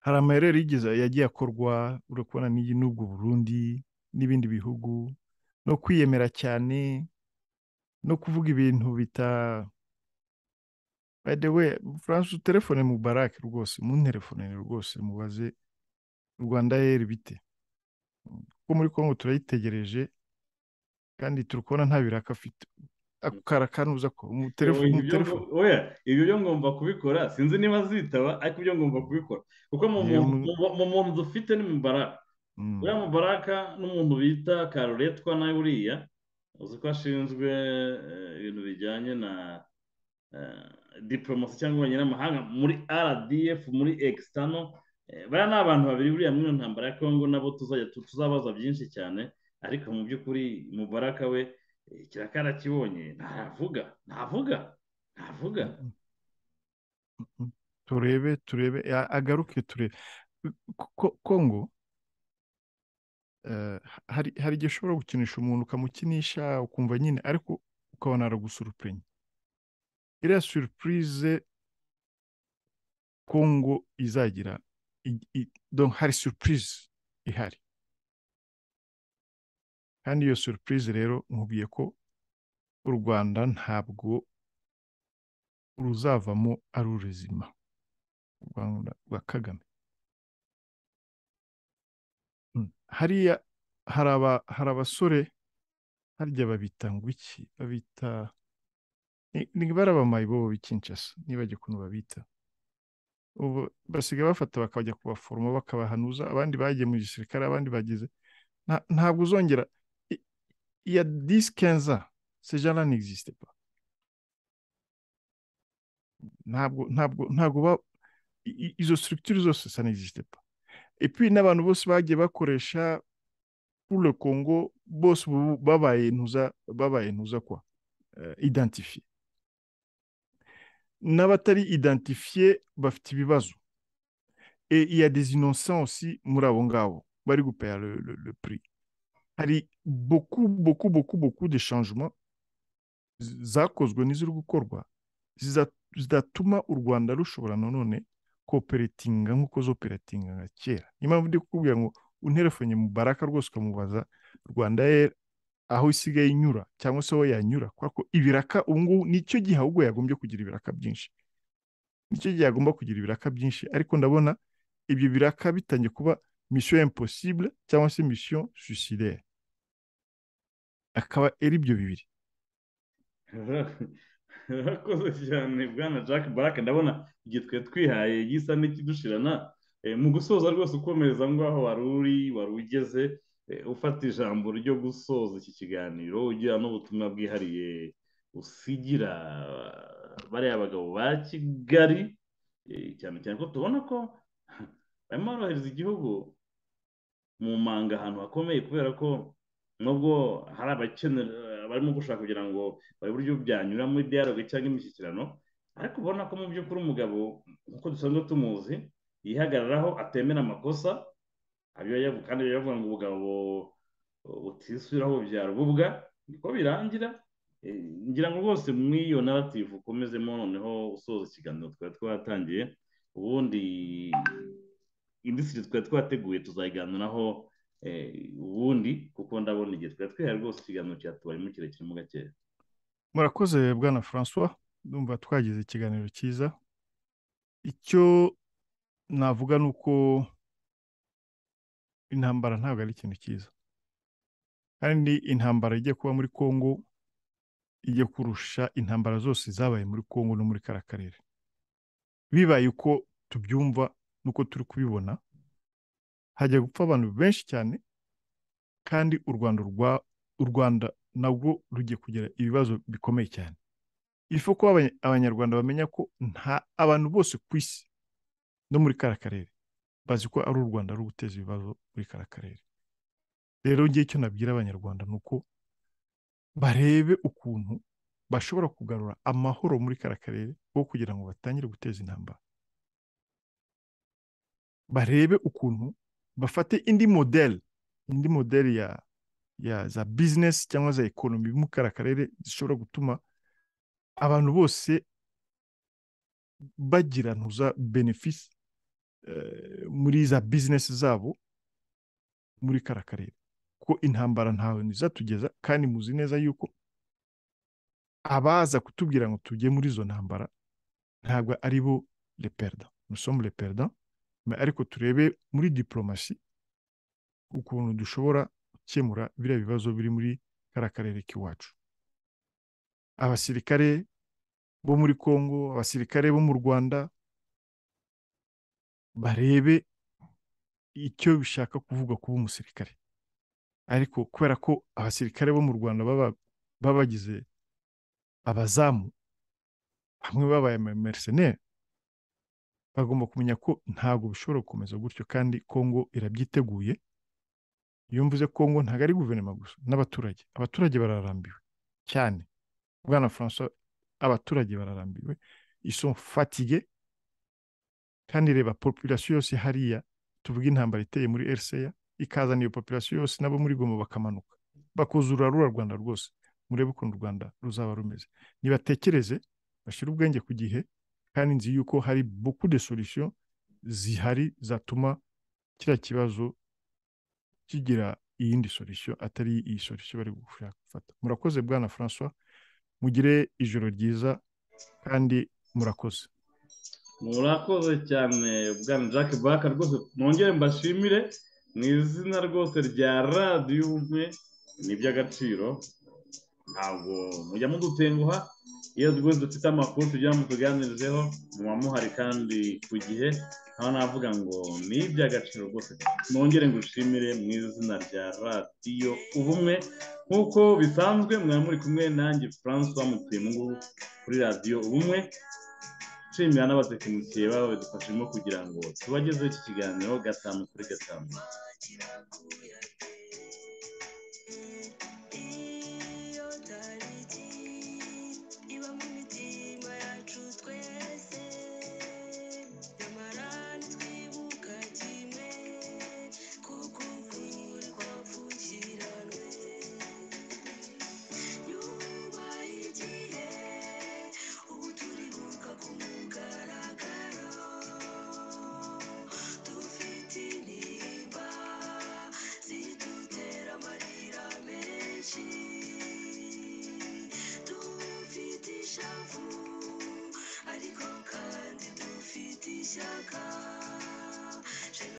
hari amayerere yagiye akorwa urakubona n'iyi n'ubwo burundi n'ibindi bihugu no kwiyemera cyane no kuvuga ibintu bita we furanse utelefone mu barake rwose mu ntelefone rwose mubaze rwanda yeri bite kuko muri congo turayitegereje kandi turi kubona nta biraka afite ako karakanuza ko mu telefone ibyo byo ngomba kubikora sinzi niba azitaba ariko ibyo ngomba kubikora kuko mu muntu dufite ni mu barake uriya mubaraka n'umuntu bita karuretwa nawe uriya uzi ko ashinzwe ibintu bijyanye na diporomasi cyangwa abanyamahanga muri rdf muri ekisitano bariya ni abantu babiri buriya muri iyo ntambara ya kongo nabo tuzajya tuzabaza byinshi cyane ariko mu by'ukuri mubaraka we kirakara kibonye ntavuga ntavuga ntavuga turebe turebe a- agaruke turebe Ko- kongo eh, hari hari igihe ushobora gukinisha umuntu ukamukinisha ukumva nyine ariko ukabona aragusurupenye iriya surupurize kongo izagira i- i- donc hari surupurize ihari kandi iyo surupurize rero nkubwiye ko u rwanda ntabwo ruzavamo ari uruzima u Rwanda rwa kagame Mm. hariya hari aba- hari abasore harya babita ngo iki babita ni- ni barabamaye bo b'ikinshasa nibajya ukuntu babita ubu basigaye bafata bakajya kubaforoma bakabahanuza abandi bagiye mu gisirikare abandi bagize Nta- ntabwo uzongera i- il y a 10 15 ans ces gens-là n'existaient pas ntabwo ntabwo ntabwo ba i- i- izo structures zose ça n'existait pas et puis n'abantu bose bagiye bakoresha pour le Congo bose ubu babaye ntuza babaye ntuza kwa euh, identifié n'abatari identifié bafite ibibazo et il y a des innocents aussi muri abo ngabo bari gupaya le, le, le prix hari beaucoup beaucoup beaucoup beaucoup de changements z- zakozwe n'iziri gukorwa ziza- zidatuma u rwanda rushobora nanone koperatinga nk'uko zoperatinga nka kera niyo mpamvu ndi kukubwira ngo unterefone mu baraka rwose ukamubaza rwanda Air aho isigaye inyura cyangwa se aho yanyura kubera ko ibiraka ubu ngubu nicyo gihe ahubwo yagombye kugira ibiraka byinshi nicyo gihe yagomba kugira ibiraka byinshi ariko ndabona ibyo biraka bitangiye kuba mission impossible cyangwa se mission suicidaire akaba ari ibyo bibiri urakoze cyane bwana jack baraka ndabona igihe twari twihaye gisa n'ikidushirana Eh, mu gusoza rwose ukomereza ngaho wari uri wari ugeze eh, ufata ijambo ryo gusoza iki kiganiro ugira n'ubutumwa bwihariye usigira bariya bagabo ba kigali eh, cyane cyane ko tubona ko barimo borohereza igihugu mu manga ahantu hakomeye kubera ko nubwo hari abakenera barimo gushaka kugira ngo bari uburyo byanyura muri dialogue cyangwa imishyikirano ariko ubona ko mu by'ukuri umugabo nk'uko dusanzwe tumuzi yihagararaho atemera amakosa abiba yavu- kandi biba bivuga ngo ubugabo butisubiraho bubyara ububwa niko birangira Eh, ngira ngo rwose muri iyo narrative ukomezemo noneho usoza ikiganiro twari twatangiye ubundi indisitiri twari twateguye tuzayiganiraho eh, ubundi kuko ndabona igihe twari twihaye rwose ikiganiro cyatubarimo kirekire mu gakeya murakoze bwana francois ndumva twagize ikiganiro cyiza icyo navuga ni uko intambara ntabwo ari ikintu cyiza kandi intambara ijya kuba muri congo ijya kurusha intambara zose zabaye muri congo no muri kara karere bibaye uko tubyumva n'uko turi kubibona hajya gupfa abantu benshi cyane kandi u rwanda rwa- u rwanda nabwo rugiye kugira ibibazo bikomeye cyane ifu ko abanya- abanyarwanda bamenya ko nta abantu bose ku isi no muri kara karere bazi ko ari u rwanda ruri guteza ibibazo muri kara karere rero ngewe icyo nabwira abanyarwanda ni uko barebe ukuntu bashobora kugarura amahoro muri kara karere wo kugira ngo batangire guteza intambara barebe ukuntu bafate indi modeli indi modeli ya ya za bizinesi cyangwa za ekonomi mu kara karere zishobora gutuma abantu bose bagira ntuza benefisi eh, muri za bizinesi zabo muri kara karere ko intambara ntawe ntizatugeza kandi muzi neza yuko abaza kutubwira ngo tujye muri izo ntambara ntabwo ari bo le perda nusomu le perda Mais ariko turebe muri diporomasi ukuntu dushobora gukemura biriya bibazo biri muri kara karere k'iwacu abasirikare bo muri congo abasirikare bo mu rwanda barebe icyo bishaka kuvuga kuba umusirikare ariko kubera ko abasirikare bo mu rwanda baba baba bagize abazamu bamwe babaye mercenaire bagomba kumenya ko ntabwo bishobora gukomeza gutyo kandi kongo irabyiteguye iyo mvuze kongo ntabwo ari guverinoma gusa n'abaturage abaturage bararambiwe cyane bwana francois abaturage bararambiwe iso fatige kandi reba population yose hariya tuvuga intambara iteye muri eriseya ikazana iyo population yose nabo muri goma bakamanuka bakuzura rura rwanda rwose murebe ukuntu u rwanda ruzaba rumeze nibatekereze bashyire ubwenge ku gihe kandi nzi yuko hari buku de solution zihari zatuma kiriya kibazo kigira iyindi solution atari iyi solution bari gushaka gufata murakoze bwana francois mugire ijoro ryiza kandi murakoze murakoze cyane bwana jack baka rwose nongere mbashimire mu izina rwose rya radiyo ubumwe ni iby'agaciro ntabwo mujya mudutenguha iyo rwose dufite amakuru tugira ngo tuganirizeho muba muhari kandi ku gihe aho navuga ngo ni iby'agaciro rwose nongere ngo ushimire mu izina rya radiyo ubumwe nk'uko bisanzwe mwaba muri kumwe nanjye francois mutuye mu ngubu kuri radiyo ubumwe nshimira n'abatekinisiye baba badufashemo kugira ngo tubagezeho iki kiganiro gatanu kuri gatanu kirakuya